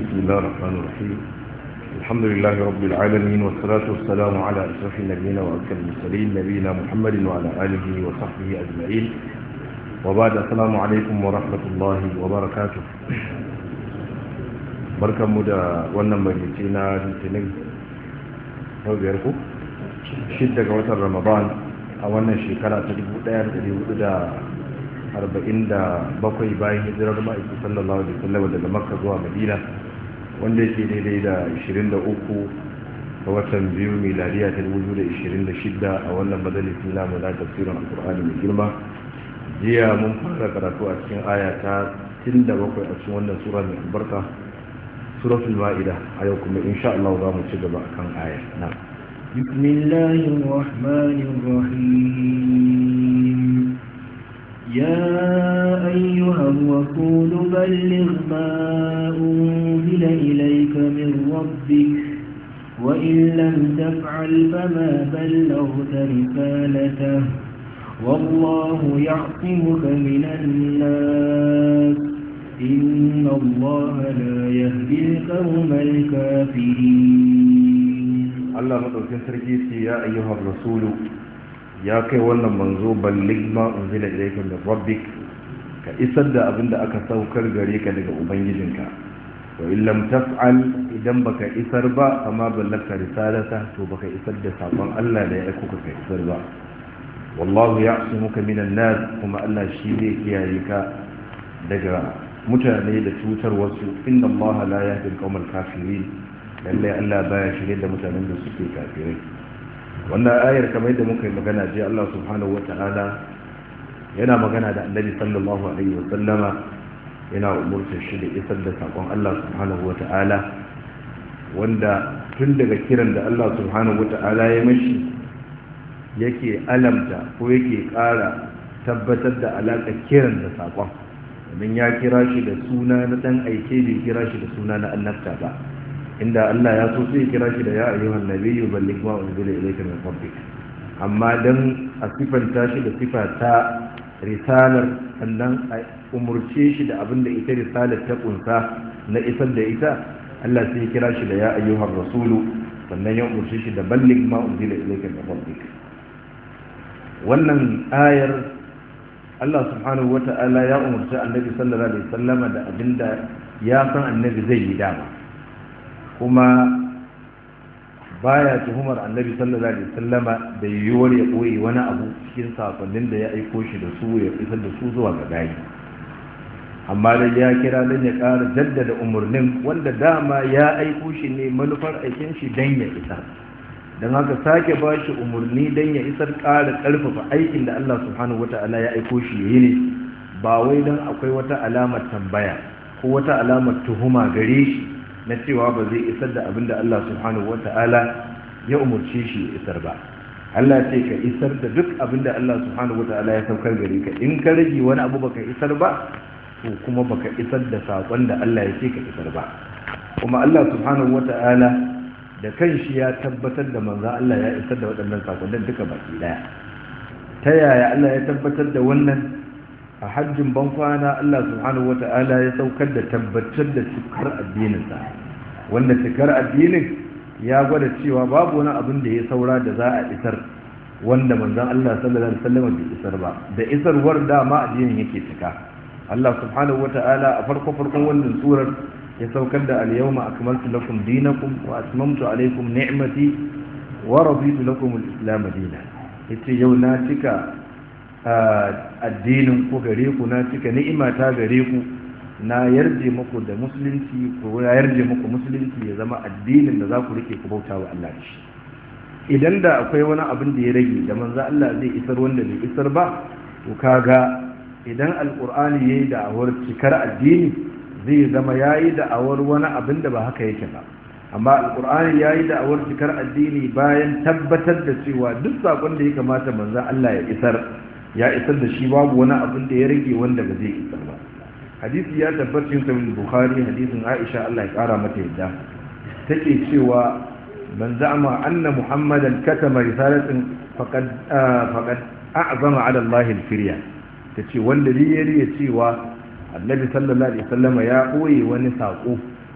بسم الله الرحمن الرحيم الحمد لله رب العالمين والصلاة والسلام على أشرف النبيين وأكثر المرسلين نبينا محمد وعلى آله وصحبه أجمعين وبعد السلام عليكم ورحمة الله وبركاته barkan mu da wannan majalisi na litinin yau biyar ku shidda ga watan ramadan a wannan shekara ta 1447 bayan hijirar ma'aiki sallallahu alaihi wasallam daga makka zuwa madina wanda yake daidai da 23 ga watan biyu miladiya ta 2026 a wannan majalisi namu na tafsirin alkur'ani mai girma jiya mun fara karatu a cikin aya ta 67 a cikin wannan sura mai albarka suratul ma'ida a yau kuma insha Allah za mu ci gaba akan aya na بسم الله الرحمن الرحيم يا أيها الرسول بلغ ما أنزل إليك من ربك وإن لم تفعل فما بلغت رسالته والله يعصمك من الناس إن الله لا يهدي القوم الكافرين الله مدوكين سركي يا أيها الرسول ya kai wannan manzo ballig ma unzila ilayka min rabbik ka isar da abin da aka saukar gare ka daga ubangijinka wa in lam taf'al idan baka isar ba amma ballagta risalata to baka isar da sakon Allah da ya aiko ka isar ba wallahu ya'simuka minan nas kuma Allah shi ne kiyaye ka daga mutane da cutar wasu inna Allah la yahdi al-qawmal kafirin lalle Allah baya shirye da mutanen da suke kafirai wannan ayar kamar yadda muka yi magana je Allah subhanahu ta'ala yana magana da annabi sallallahu alaihi wa sallama yana umurtar shi da isar da sakon Allah subhanahu ta'ala wanda tun daga kiran da Allah subhanahu ta'ala ya mashi yake alamta ko yake ƙara tabbatar da alaƙa kiran da sakon domin ya kira shi da suna na ɗan aike bai kira shi da suna na annabta ba inda Allah ya so sai kira shi da ya ayyuhan nabiyyu balligh ma unzila ilayka min rabbik amma dan a sifanta shi da sifa ta risalar sannan a umurce shi da abin da ita risalar ta kunsa na isar da ita Allah sai kira shi da ya ayyuhan rasulu sannan ya umurce shi da balligh ma unzila ilayka min rabbik wannan ayar Allah subhanahu wata'ala ya umurci annabi sallallahu alaihi wasallama da abinda ya san annabi zai yi dama kuma baya tuhumar annabi sallallahu alaihi wasallama da yiwuwar ya koyi wani abu cikin sakonnin da ya aiko shi da su ya isar da su zuwa ga gayi amma da ya kira dan ya ƙara jaddada umarnin wanda dama ya aiko shi ne manufar aikin shi dan ya isar don haka sake ba shi umarni dan ya isar ƙara ƙarfafa aikin da Allah subhanahu wata'ala ya aiko shi ya yi ne ba wai dan akwai wata alamar tambaya ko wata alamar tuhuma gare shi na cewa ba zai isar da abin da Allah subhanahu wata'ala ya umarce shi ya isar ba Allah ce ka isar da duk abin da Allah subhanahu wata'ala ya saukar gare ka in ka rage wani abu baka isar ba to kuma baka isar da sakon da Allah ya ce ka isar ba kuma Allah subhanahu wata'ala da kanshi ya tabbatar da manzo Allah ya isar da waɗannan sakonnin duka baki daya ta yaya Allah ya tabbatar da wannan a hajjin bankwana Allah subhanahu wata'ala ya saukar da tabbatar da cikar addininsa wanda cikar addinin ya gwada cewa babu wani abin da ya saura da za a isar wanda manzon Allah sallallahu alaihi wasallam bai isar ba da isarwar dama addinin yake cika Allah subhanahu wata'ala a farko farkon wannan surar ya saukar da al-yawma akmaltu lakum dinakum wa atmamtu alaykum ni'mati wa raditu lakum al-islam dinan yace yau na cika addinin ku gare ku na cika ni'ima ta gare ku na yarje muku da musulunci ko ya yarje muku musulunci ya zama addinin da za ku rike ku bauta wa Allah shi idan da akwai wani abin da ya rage da manzo Allah zai isar wanda bai isar ba to kaga idan alqur'ani yayi da'awar cikar addini zai zama yayi da'awar wani abin da ba haka yake ba amma alqur'ani yayi da'awar cikar addini bayan tabbatar da cewa duk sakon da ya kamata manzo Allah ya isar ya isar da shi babu wani abin da ya rage wanda ba zai isar ba hadisi ya tabbacin sahih bukhari hadisin aisha Allah ya kara mata yadda take cewa man za'ama anna muhammadan katama risalatin faqad faqad a'zama ala Allah al-firya tace wanda ya riya cewa annabi sallallahu alaihi wasallama ya koyi wani sako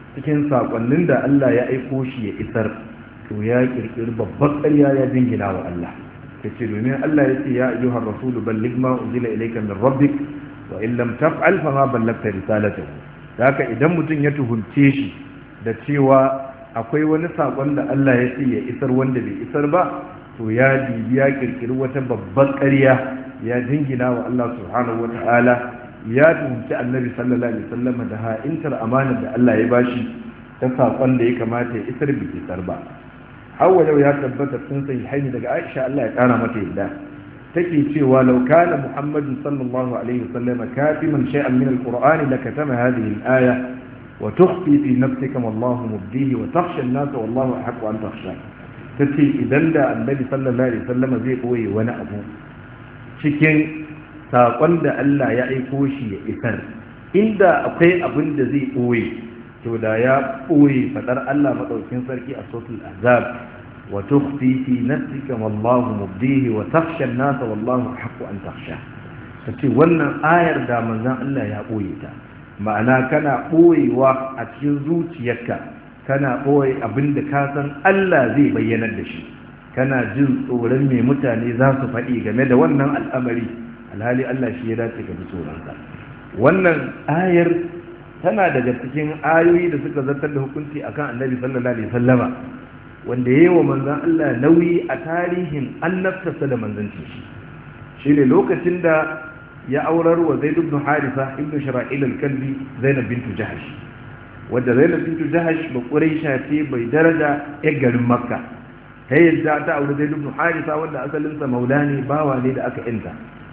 cikin sakonnin da Allah ya aiko shi ya isar to ya kirkiri babban ƙarya ya jingina wa Allah kace domin Allah ya ce ya ayyuhar rasulu balligh ma unzila ilayka min rabbik wa in lam taf'al fa ma ballagta risalatahu haka idan mutum ya tuhunce shi da cewa akwai wani sakon da Allah ya ce ya isar wanda bai isar ba to ya dibi ya kirkiri wata babban ƙarya ya jingina wa Allah subhanahu wata'ala ya tuhunci annabi sallallahu alaihi wasallam da ha'intar amanar da Allah ya bashi ta sakon da ya kamata ya isar bai isar ba hawa yau ya tabbata sun sai haini daga Aisha Allah ya kara mata yadda take cewa law kana Muhammadun sallallahu alaihi wasallam katiman shay'an min al-Qur'ani lakatama hadhihi al-aya wa tukhfi fi nafsika wallahu mubdihi wa takhsha an-nas wallahu ahqqu an takhsha tace idan da annabi sallallahu alaihi wasallam zai koyi wani abu cikin saƙon da Allah ya aiko shi ya isar inda akwai abin da zai ɓoye to da ya ɓoye faɗar Allah maɗaukin sarki a sotul azab wa tukhfi fi nafsika wallahu mubdihi wa takhsha an-nasa wallahu haqqu an takhsha tace wannan ayar da manzon Allah ya ɓoye ta ma'ana kana ɓoyewa a cikin zuciyarka kana ɓoye abin da ka san Allah zai bayyanar da shi kana jin tsoron me mutane za su faɗi game da wannan al'amari alhali Allah shi ya dace ka ji tsoronsa wannan ayar tana daga cikin ayoyi da suka zartar da hukunci akan annabi sallallahu alaihi wasallama wanda yayi wa manzon Allah nauyi a tarihin annabtarsa da manzancin shi shine lokacin da ya aurar wa Zaid ibn Harisa ibn Shara'il al-Kalbi Zainab bintu Jahash wadda Zainab bintu Jahash ba Quraisha ce bai daraja ya garin Makka ta yadda ta aure Zaid ibn Harisa wanda asalinsa maulani bawa ne da aka inta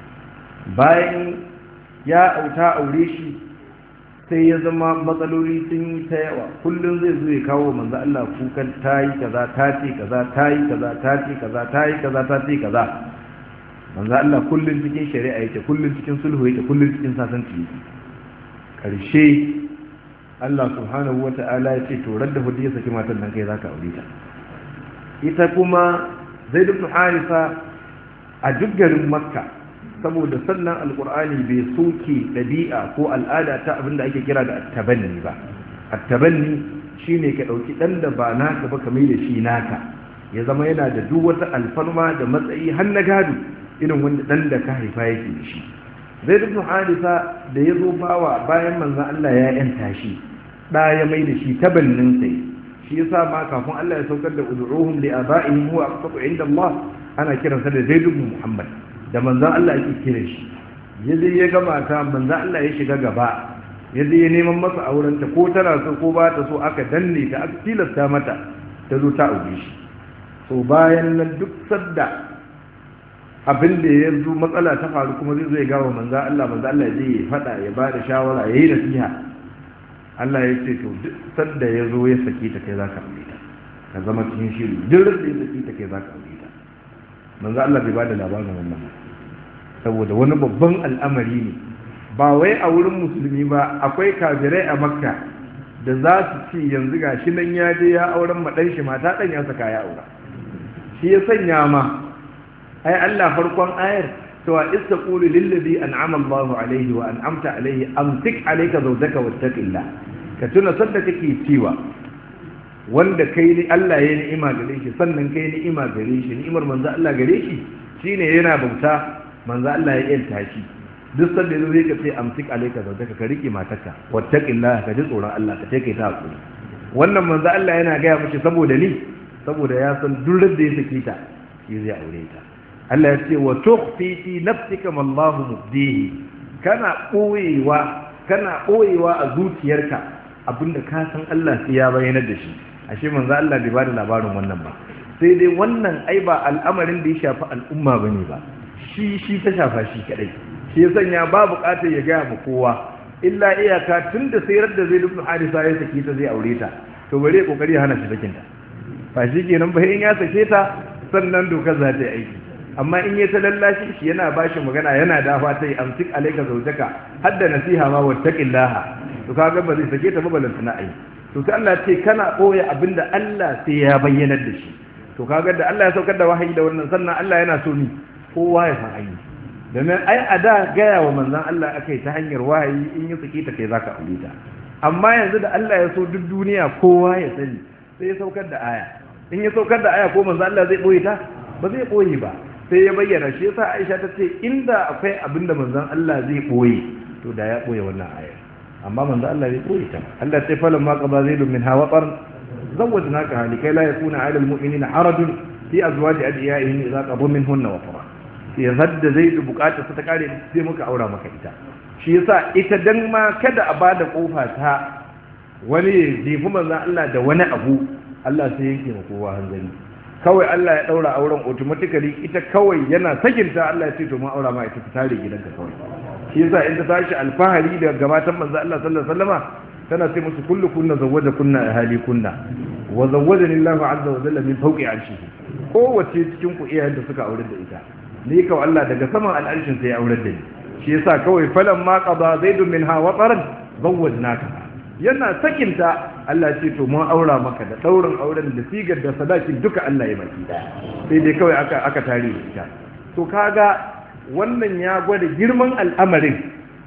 bayan ya auta aure shi sai ya zama matsaloli sun yi ta yawa kullum zai zo ya kawo manzo Allah kukan tayi kaza ta ce kaza tayi kaza ta ce kaza tayi kaza ta ce kaza manzo Allah kullum cikin shari'a yake kullum cikin sulhu yake kullum cikin sasanci yake karshe Allah subhanahu wata'ala ya ce to radda hudu ya saki matan nan kai zaka aure ta ita kuma Zaid ibn Harisa a duk garin Makka saboda sannan alkur'ani bai soke ɗabi'a ko al'ada ta abinda ake kira da attabanni ba attabanni shine ka ɗauki ɗan da ba naka ba kamar da shi naka ya zama yana da duk wata alfarma da matsayi har na gado irin wanda ɗan da ka haifa yake da shi zai duk hadisa da ya zo bawa bayan manzan Allah ya yanta shi ɗa ya mai da shi tabannin sai shi yasa ma kafin Allah ya saukar da ud'uhum li aba'ihim huwa aqsatu inda Allah ana kiransa da Zaid ibn Muhammad da manzan Allah ake kira shi ya je ya gama ta manzan Allah ya shiga gaba ya je ya neman masa aurenta ko tana so ko ba ta so aka danne ta aka tilasta mata ta zo ta aure shi so bayan nan duk sadda abin da ya zo matsala ta faru kuma zai zo ya gawa manzan Allah manzan Allah ya ya faɗa ya ba da shawara ya yi nasiha Allah ya ce to duk sadda ya zo ya saki ta kai za ka aure ta ka zama cikin shiri duk da ya saki ta kai za ka aure ta manzo Allah bai bada labarin wannan saboda wani babban al'amari ne ba wai a wurin musulmi ba akwai kafirai a makka da za su ci yanzu ga shi nan ya je ya auren maɗan shi mata ɗan ya saka ya aura shi ya sanya ma ai Allah farkon ayar cewa istaqulu lillazi an'ama Allahu alaihi wa an'amta alaihi amsik alayka zawjaka wattaqillah ka tuna sanda kake cewa wanda kai ni Allah ya ni'ima gare shi sannan kai ni'ima gare shi ni'imar manzo Allah gare shi shine yana bauta manzo Allah ya yanta shi duk sanda yazo ka ce amsik alayka zawjaka ka rike matarka wattaqillah ka ji tsoron Allah ka take ta hakuri wannan manzo Allah yana gaya mishi saboda ni saboda ya san duk da ya saki ta shi zai aure ta Allah ya ce wa tukhfi fi nafsika ma Allahu mubdihi kana boyewa kana boyewa a zuciyarka abinda ka san Allah sai ya bayyana da shi ashe manzo Allah bai bada labarin wannan ba sai dai wannan ai ba al'amarin da ya shafi al'umma bane ba shi shi ta shafa shi kadai shi ya sanya ba bukatar ya gaya ma kowa illa iyaka tunda sayar da zai ibn Harisa ya saki ta zai aure ta to bare kokari ya hana shi sakin ta ba shi kenan ba in ya sake ta sannan dokar za ta yi aiki amma in ya ta lallashi shi yana bashi magana yana dafa ta yi amsik alaika zaujaka hadda nasiha ma wattaqillaha to kaga ba zai sake ta ba balantana ai to sai Allah ce kana ɓoye abinda Allah sai ya bayyanar da shi to kaga da Allah ya saukar da wahayi da wannan sannan Allah yana so ni kowa ya san ayi domin ai a da gaya wa manzon Allah akai ta hanyar wahayi in ya saki ta kai zaka aure ta amma yanzu da Allah ya so duk duniya kowa ya sani sai ya saukar da aya in ya saukar da aya ko manzo Allah zai boye ta ba zai boye ba sai ya bayyana shi yasa Aisha ta ce inda akwai abinda manzon Allah zai boye to da ya boye wannan aya amma manzo Allah zai boye ta Allah sai falan ma qada zaidun min hawaqar zawwajnaka likai la yakuna 'ala al-mu'minina harajun fi azwaji adiyaihim idza qabu minhunna wa fara ya zadda zaidu bukatar ta kare sai muka aura maka ita shi yasa ita dan ma kada a bada kofa ta wani ya jefi manzon Allah da wani abu Allah sai yake ma kowa hanzari kawai Allah ya daura auren automatically ita kawai yana sakinta Allah ya ce to mun aura ma ita ta tare gidanka kawai shi yasa in ta tashi alfahari da gabatan manzon Allah sallallahu alaihi wasallama tana ce musu kullu kunna zawwaja kunna ahali kunna wa zawwajani Allahu azza wa jalla min fawqi arshihi kowace cikin ku iyayen da suka aure da ita ni kawai Allah daga saman al'arshin sai ya aure da ni shi yasa kawai falan ma qada zaidun minha wa qaran zawwajnaka yana sakinta Allah ce to mun aura maka da daurin auren da sigar da sadakin duka Allah ya maki sai dai kawai aka aka tare ita to kaga wannan ya gwada girman al'amarin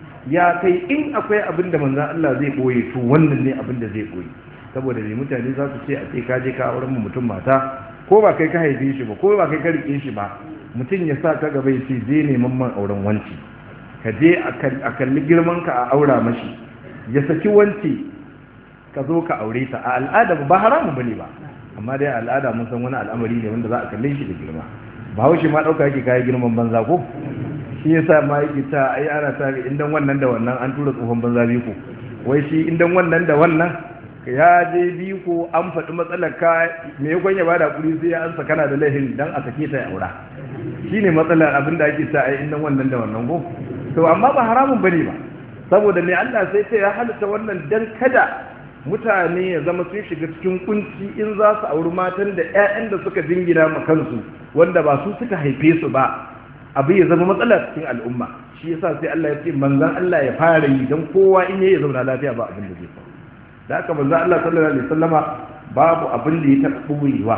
ya kai in akwai abin da manzon Allah zai boye to wannan ne abin da zai boye saboda ne mutane za su ce a ce ka je ka auren mutum mata ko ba kai ka haife shi ba ko ba kai ka rike shi ba mutum ya sa ka gaba ya ce zai neman man auren wanci ka je a kalli girman ka a aura mashi ya saki wanci ka zo ka aure ta a al'ada ba haramun bane ba amma dai al'ada mun san wani al'amari ne wanda za a kalle shi da girma bahaushe ma ɗauka yake kayi girman banza ko shi yasa ma yake ta ai ana ta indan wannan da wannan an tura tsohon banza biyu ko wai shi indan wannan da wannan ya je biyu ko an faɗi matsalar ka me yakon ya bada kuɗi sai ya ansa kana da laifin dan a sake ta ya aura shine matsalar abin da ake sa ai indan wannan da wannan ko to amma ba haramun bane ba saboda me Allah sai ce ya halitta wannan dan kada mutane ya zama sun shiga cikin kunci in za su auri matan da 'ya'yan da suka jingina ma kansu wanda ba su suka haife su ba abu ya zama matsala cikin al'umma shi yasa sai Allah ya ce manzon Allah ya fara yi dan kowa in yayi zauna lafiya ba abin da zai faru da haka manzon Allah sallallahu alaihi wasallama babu abin da ya taɓa ɓoyewa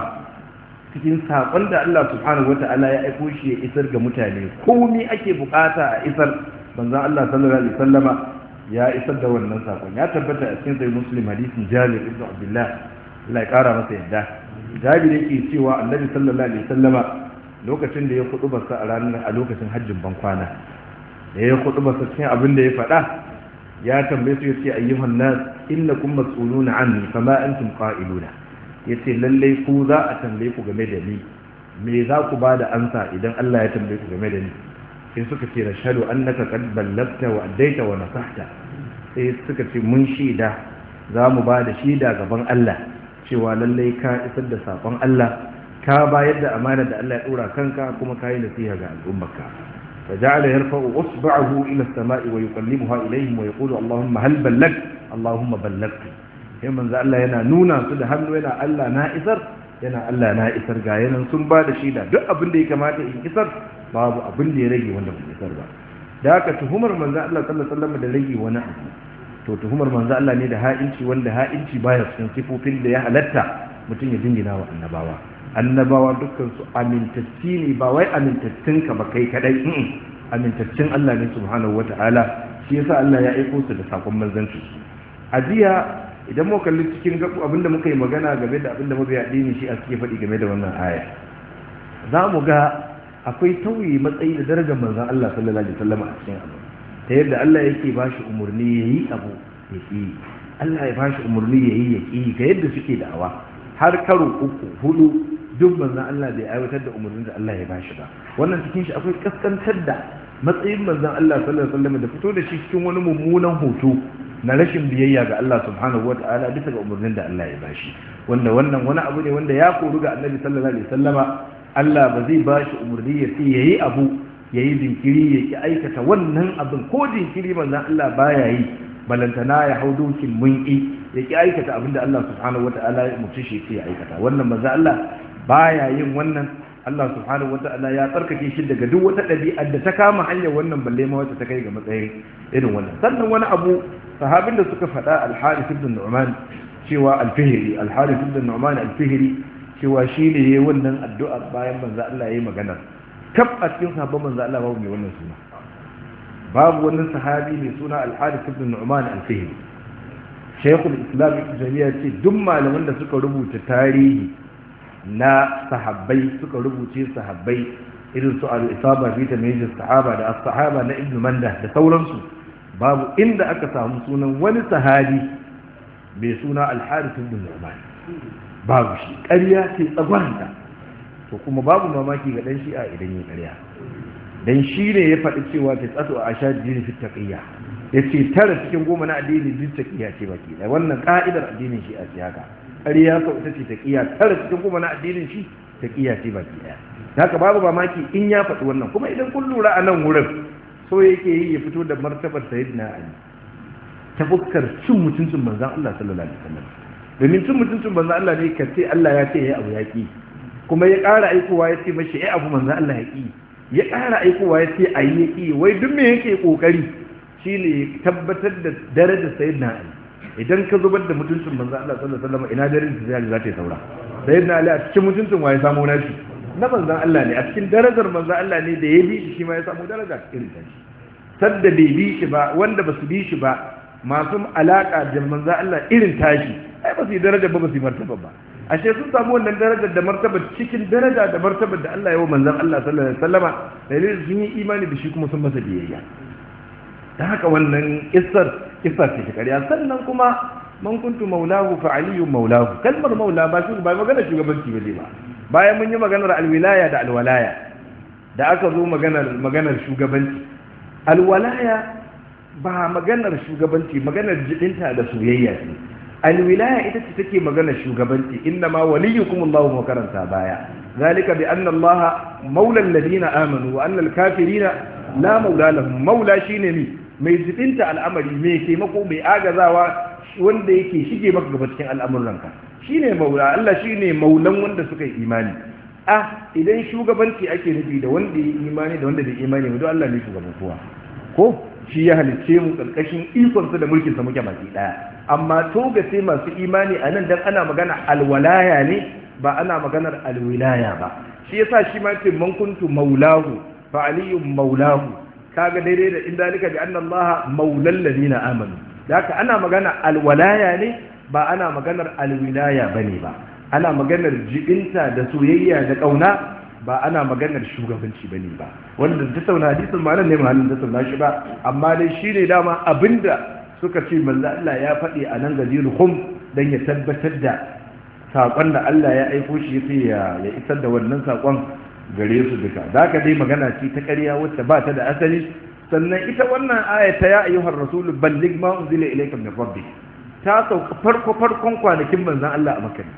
cikin saƙon da Allah subhanahu wata'ala ya aiko shi ya isar ga mutane komai ake bukata a isar manzon Allah sallallahu alaihi wasallama ya isar da wannan sakon ya tabbata a cikin sai muslim hadisin jabir ibn abdullah Allah ya kara masa yadda jabir yake cewa annabi sallallahu alaihi wasallama lokacin da ya kudu basa a ranar a lokacin hajjin ban kwana da ya kudu basa cikin abin da ya faɗa ya tambaye su yace ayyuhan nas innakum mas'uluna anni fama antum qa'iluna yace lalle ku za a tambaye ku game da ni me za ku ba da ansa idan Allah ya tambaye ku game da ni sai suka ce rashadu annaka qad ballagta wa addaita wa nasahta sai suka ce mun shida za mu ba da shida gaban Allah cewa lallai ka isar da sakon Allah ka bayar da amana da Allah ya dora kanka kuma ka yi nasiha ga al'ummarka fa ja'ala yarfa'u usba'ahu ila as-sama'i wa yuqallibuha ilayhim wa yaqulu Allahumma hal ballag Allahumma ballagtu sai manzo Allah yana nuna su da hannu yana Allah na isar yana Allah na isar ga yanan sun ba da shida duk abin da ya kamata in isar babu abin da ya rage wanda bai isar ba da haka tuhumar manzo Allah sallallahu alaihi wasallam da rage wani abu to tuhumar manzo Allah ne da ha'inci wanda ha'inci baya cikin sifofin da ya halatta mutum ya jingina wa annabawa annabawa dukkan su amintacci ne ba wai amintattun ka ba kai kadai amintaccen Allah ne subhanahu wata'ala shi yasa Allah ya aiko su da sakon manzanci a jiya idan mu kalli cikin gabu abinda muka yi magana game da abinda mabiya dini shi a suke faɗi game da wannan aya za mu ga akwai tauye matsayi da darajar manzon Allah sallallahu alaihi wasallam a cikin abu ta yadda Allah yake ba shi umarni yayi abu ya ki Allah ya ba shi umarni yayi ya ki ga yadda suke da'awa har karo uku hudu duk manzon Allah bai aiwatar da umarnin da Allah ya ba shi ba wannan cikin shi akwai kaskantar da matsayin manzon Allah sallallahu alaihi wasallam da fito da shi cikin wani mummunan hoto na rashin biyayya ga Allah subhanahu wa ta'ala bisa ga umarnin da Allah ya bashi wanda wannan wani abu ne wanda ya koru ga annabi sallallahu alaihi wasallama Allah ba zai bashi umarni ya ce yayi abu yayi jinkiri ya ki aikata wannan abin ko jinkiri manzon Allah baya yi balantana ya hau dokin munki ya ki aikata abin da Allah subhanahu wa ta'ala ya mutu shi ya aikata wannan manzon Allah baya yin wannan Allah subhanahu wata'ala ya tsarkake shi daga duk wata ɗabi'ar da ta kama hanyar wannan balle ma wacce ta kai ga matsayin irin wannan sannan wani abu sahabin da suka faɗa al-Harith ibn Nu'man cewa al-Fihri al-Harith ibn Nu'man al-Fihri cewa shi ne yayin wannan addu'a bayan manzo Allah yayi magana kaf a cikin sahabban manzo Allah babu mai wannan suna babu wannan sahabi mai suna al-Harith ibn Nu'man al-Fihri shaykhul islam ibn taymiya ce duk malaman da suka rubuta tarihi na sahabbai suka rubuce sahabbai irin su al-isaba fi tamyiz sahaba da as-sahaba na ibn manda da sauransu babu inda aka samu sunan wani sahabi mai suna al-harith ibn nu'man babu shi ƙarya ce tsagwanta to kuma babu mamaki ga dan shi'a idan yi ƙarya dan shi ne ya faɗi cewa ta tsato a ashad dini fi taqiyya yace tara cikin goma na addini duk taqiyya ce baki da wannan ka'idar addinin shi a ce haka ƙarya sau ita ce taqiyya tara cikin goma na addinin shi taqiyya ce baki daya haka babu mamaki in ya faɗi wannan kuma idan kun lura a nan wurin so yake yi ya fito da martabar sayyidina ali ta fuskar cin mutuncin manzon Allah sallallahu alaihi wasallam domin cin mutuncin manzon Allah ne ka ce Allah ya ce yayi abu yaki kuma ya ƙara aikowa ya ce mashi yayi abu manzon Allah ya ki ya ƙara aikowa ya ce ayi ya ki wai duk me yake kokari shine tabbatar da darajar sayyidina ali idan ka zubar da mutuncin manzon Allah sallallahu alaihi wasallam ina darajar zai za ta yi saura sayyidina ali a cikin mutuncin waye samu nashi na manzan Allah ne a cikin darajar manzan Allah ne da ya bi shi shi ma ya samu daraja irin ta shi sadda bai bi shi ba wanda ba su bi shi ba masu alaka da manzan Allah irin tashi ai ba su yi daraja ba ba su yi martaba ba ashe sun samu wannan darajar da martaba cikin daraja da martaba da Allah ya wa manzan Allah sallallahu alaihi wasallama dalilin sun yi imani da shi kuma sun masa biyayya ta haka wannan kissar kissa ce ta ƙarya sannan kuma man kuntu maulahu fa aliyu maulahu kalmar maula ba shi ba magana shugabanci ba ba bayan mun yi maganar alwilaya da alwalaya da aka zo maganar maganar shugabanci alwalaya ba maganar shugabanci maganar jidinta da soyayya ce alwilaya ita ce take maganar shugabanci inna ma waliyukum Allahu wa karanta baya zalika bi anna Allah maula alladhina amanu wa anna alkafirina la maula lahum maula shine ni mai jidinta al'amari mai taimako mai agazawa wanda yake shige maka gaba cikin al'amuranka shine maula Allah shine maulan wanda suka yi imani ah idan shugabanci ake nufi da wanda ya imani da wanda bai imani ba don Allah ne shugaban kowa ko shi ya halicce mu karkashin ikon sa da mulkin sa muke baki daya amma to ga sai masu imani a nan dan ana magana alwalaya ne ba ana maganar alwilaya ba shi yasa shi ma ce man kuntu maulahu fa aliyu maulahu kaga daidai da inda lika bi anna Allah maulal ladina amanu da haka ana magana alwalaya ne ba ana maganar alwilaya ba ne ba ana maganar jibinta da soyayya da ƙauna ba ana maganar shugabanci ba ne ba wanda ta sauna hadisin ma nan ne mahallin ta sauna shi ba amma dai shi ne dama abinda suka ce manzo Allah ya faɗi a nan gajiyar hum don ya tabbatar da saƙon da Allah ya aiko shi ya ya isar da wannan saƙon gare su duka da haka dai magana ce ta ƙarya wacce ba ta da asali sannan ita wannan aya ta ya ayyuhar rasul balligh ma unzila ilayka min rabbik ta sauka farko farkon kwanakin manzon Allah a Makka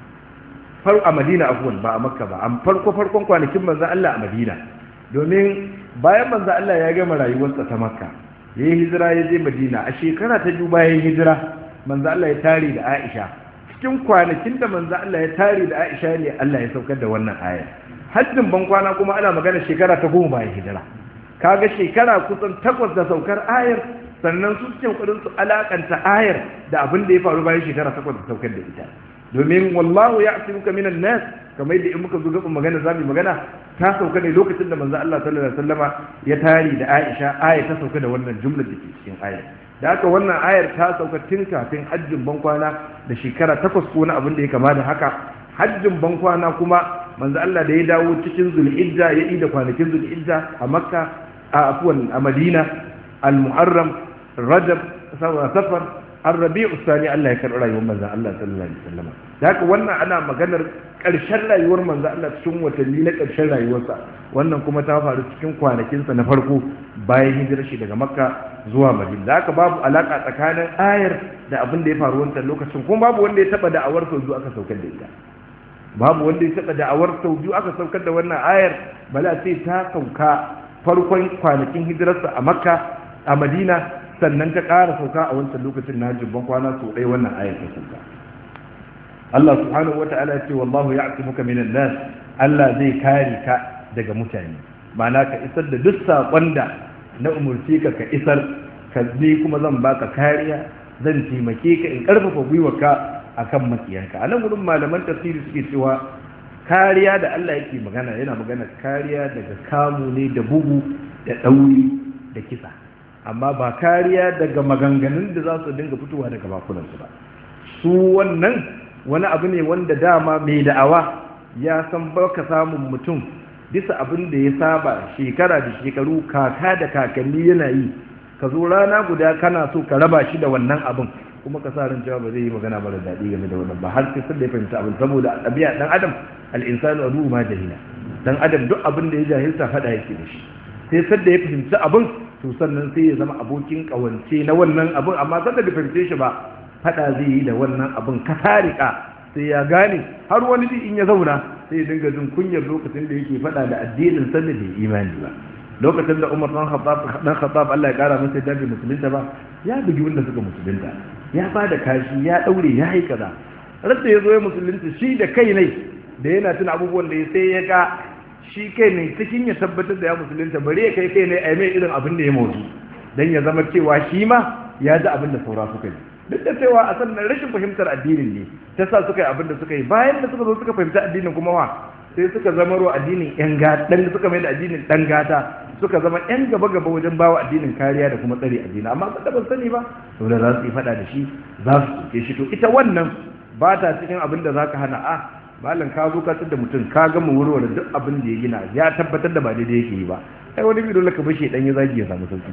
far a Madina afwan ba a Makka ba am farko farkon kwanakin manzon Allah a Madina domin bayan manzon Allah ya gama rayuwarsa ta Makka yayin hijira ya je Madina a shekara ta biyu bayan hijira manzon Allah ya tare da Aisha cikin kwanakin da manzon Allah ya tare da Aisha ne Allah ya saukar da wannan aya hajjin ban kwana kuma ana magana shekara ta goma bayan hijira kaga shekara kusan takwas da saukar ayar sannan su cikin kudin su alakanta ayar da abin da ya faru bayan shekara takwas da saukar da ita domin wallahu ya asimuka minan nas kamar yadda in muka zo gaban magana zamu magana ta sauka ne lokacin da manzo Allah sallallahu alaihi wasallama ya tari da Aisha aya ta sauka da wannan jumlar da ke cikin ayar da haka wannan ayar ta sauka tun kafin hajjin bankwana da shekara takwas ko na abin da ya kama da haka hajjin bankwana kuma manzo Allah da ya dawo cikin zulhijja ya ida kwanakin zulhijja a makka a afuwan a madina al-muharram rajab safar ar-rabi'u thani Allah ya karɓi rayuwar manzo Allah sallallahu alaihi wasallam da haka wannan ana maganar ƙarshen rayuwar manzo Allah cikin watanni na ƙarshen rayuwarsa wannan kuma ta faru cikin kwanakinsa na farko bayan hijirar shi daga makka zuwa madina da haka babu alaka tsakanin ayar da abin da ya faru wancan lokacin kuma babu wanda ya taba da'awar sau biyu aka saukar da ita babu wanda ya taba da'awar sau biyu aka saukar da wannan ayar bala sai ta sauka farkon kwanakin hijirarsa a makka a madina sannan ta ƙara sauka a wancan lokacin na jibban kwana sau ɗaya wannan ayar ta sauka Allah subhanahu wa ta'ala ya ce wallahu ya'timuka minan nas Allah zai kare ka daga mutane ma'ana ka isar da duk saƙon da na umurci ka ka isar ka ne kuma zan baka kariya zan taimake ka in ƙarfafa gwiwarka akan makiyanka a nan wurin malaman tafsiri suke cewa kariya da Allah yake magana yana magana kariya daga kamu ne da bugu da ɗauri da kisa amma ba kariya daga maganganun da za su dinga fitowa daga bakunansu ba su wannan wani abu ne wanda dama mai da'awa ya san baka samun mutum bisa abin da ya saba shekara da shekaru kaka da kakanni yana yi ka zo rana guda kana so ka raba shi da wannan abin kuma ka sa ran cewa ba zai yi magana mara daɗi game da wannan ba har sai da ya fahimta abin saboda ɗabi'a ɗan adam al'insanu adu ma jahila dan adam duk abin da ya jahilta faɗa yake da shi sai sadda ya fahimci abin to sannan sai ya zama abokin ƙawance na wannan abin amma sadda bai fahimce shi ba faɗa zai yi da wannan abin ka tarika sai ya gane har wani bi in ya zauna sai ya dinga jin kunyar lokacin da yake faɗa da addinin sannan da imani ba lokacin da Umar dan Khattab dan Khattab Allah ya kara masa dabi musulunta ba ya bugi wanda suka musulunta ya ba da kashi ya daure ya yi kaza rasa ya zo ya musulunta shi da kai ne da yana tuna abubuwan da ya sai ya ga shi kai ne cikin ya tabbatar da ya musulunta bari ya kai kai ne a mai irin abin da ya motsu dan ya zama cewa shi ma ya ji abin da saura suka yi duk da cewa a sannan rashin fahimtar addinin ne ta sa suka yi abin da suka yi bayan da suka zo suka fahimci addinin kuma wa sai suka zama ruwa addinin yan gata dan suka mai da addinin dan gata suka zama yan gaba gaba wajen bawa addinin kariya da kuma tsare addini amma ba ban sani ba to da za su yi fada da shi za su soke shi to ita wannan ba ta cikin abin da zaka hana a malam ka zo ka da mutum ka gama wurware duk abin da ya gina ya tabbatar da ba daidai yake yi ba ai wani bi dole ka bashi dan ya zagi ya samu sauki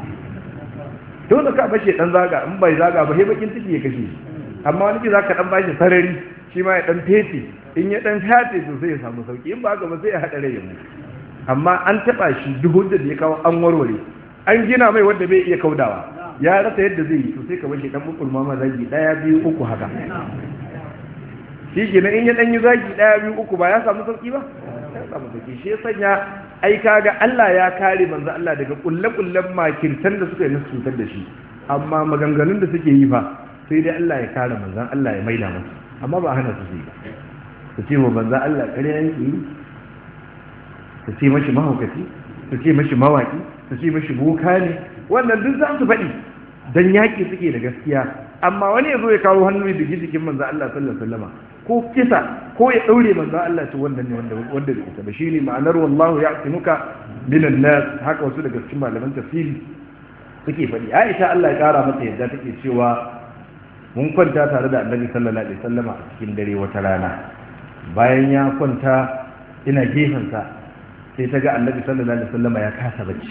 dole ka bashi dan zaga in bai zaga ba sai bakin ciki ya kashe amma wani ki zaka dan bashi sarari shi ma ya dan fete in ya dan fete to sai ya samu sauki in ba haka ba sai ya hada rai ya mutu amma an taba shi duk hujjar da ya kawo an warware an gina mai wanda bai iya kaudawa ya rasa yadda zai yi to sai ka bashi dan bukul ma zagi daya biyu uku haka shi kenan in ya dan yi zagi daya biyu uku ba ya samu sauki ba ya samu sauki shi ya sanya ai kaga Allah ya kare manzo Allah daga kulle-kullen makirtan da suka yi nasu cutar da shi amma maganganun da suke yi fa sai dai Allah ya kare manzon Allah ya maida masa amma ba hana su su yi ba su ce wa manzon Allah ƙarya yake yi su ce mashi mahaukaci su ce mashi mawaki su ce mashi boka ne wannan duk za su faɗi dan yaƙi suke da gaskiya amma wani ya zo ya kawo hannu da jikin manzon Allah sallallahu alaihi wasallam ko kisa ko ya daure manzo Allah to wannan ne wanda wanda bai isa ba shine ma'anar wallahu ya'tinuka minan nas haka wasu daga cikin malaman tafsiri suke faɗi Aisha Allah ya kara mata yadda take cewa mun kwanta tare da Annabi sallallahu alaihi wasallama a cikin dare wata rana bayan ya kwanta ina gefen sa sai ta ga Annabi sallallahu alaihi wasallama ya kasa bacci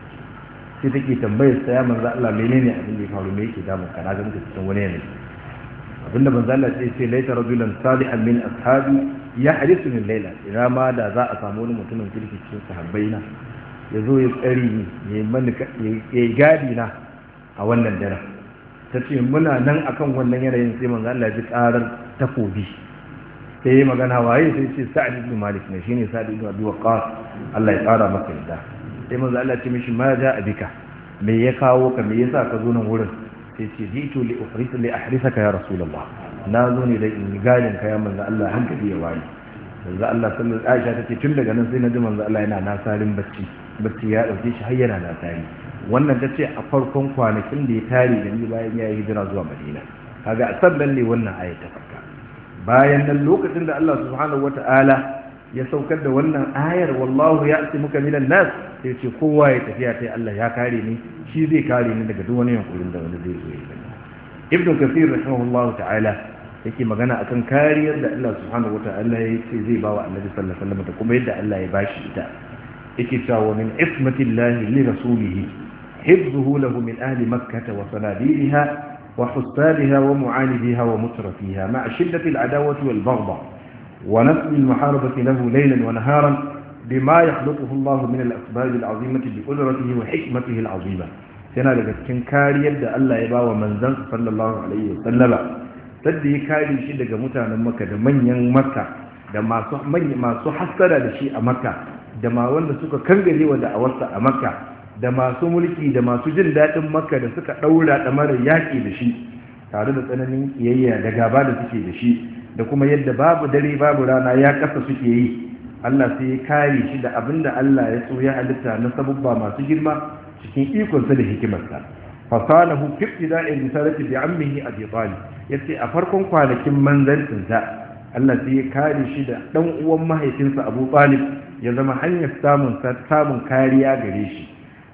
sai take tambayar sa ya manzo Allah menene abin da ya faru me yake damun ka na ga muka cikin wani yanayi abinda manzo Allah sai ce laita rajulan salihan min ashabi ya hadisu min laila ina ma da za a samu wani mutumin kirki cikin sahabbai na ya zo ya tsari ni ya mani ya gadi na a wannan daren ta ce muna nan akan wannan yanayin sai manzo Allah ji karar takobi sai ya magana waye sai ce sa'ad ibn malik ne shine sa'ad ibn abi waqqas Allah ya tsara maka yadda sai manzo Allah ya ce mishi ma ja abika me ya kawo ka me yasa ka zo nan wurin sai ce jitu li uhrisa li ahrisaka ya rasulullah na zo ne da in gadin ka ya manzo Allah hankali ya wani manzo Allah sallallahu alaihi Aisha tace tun daga nan sai na ji manzo Allah yana nasarin bacci bacci ya dauke shi har yana nasari wannan tace a farkon kwanakin da ya tare da ni bayan ya yi hijira zuwa Madina kaga a sannan ne wannan aya ta farka bayan nan lokacin da Allah subhanahu wataala ya saukar da wannan ayar wallahu ya'timuka minan nas sai ce kowa ya tafiya sai Allah ya kare ni shi zai kare ni daga duk wani yankurin da wani zai zo ya gani ibnu kathir rahimahullahu ta'ala yake magana akan kariyar da Allah subhanahu wata'ala ya ce zai bawa annabi sallallahu alaihi wasallam da kuma yadda Allah ya bashi ita yake cewa min ismatillahi li rasulihi hifzuhu lahu min ahli makkah wa sanadiriha wa hussabiha wa mu'anidiha wa mutrafiha ma'a shiddati al-adawati wal baghdha ونسل المحاربة له ليلا ونهارا بما يخلقه الله من الأسباب العظيمة بقدرته وحكمته العظيمة yana daga cikin kariyar da Allah ya ba wa manzan sallallahu alaihi wasallama sadda ya kare shi daga mutanen makka da manyan makka da masu masu hassara da shi a makka da ma wanda suka kangare wa da'awarsa a makka da masu mulki da masu jin daɗin makka da suka ɗaura ɗamarar yaƙi da shi tare da tsananin kiyayya da gaba da suke da shi da kuma yadda babu dare babu rana ya kasa suke yi Allah sai ya kare shi da abinda Allah ya so ya halitta na sabubba masu girma cikin ikonsa da hikimarsa fasanahu fi ibtida'i risalati bi ammihi abi talib yace a farkon kwanakin manzancin sa Allah sai ya kare shi da dan uwan mahaifinsa Abu Talib ya zama hanyar samun samun kariya gare shi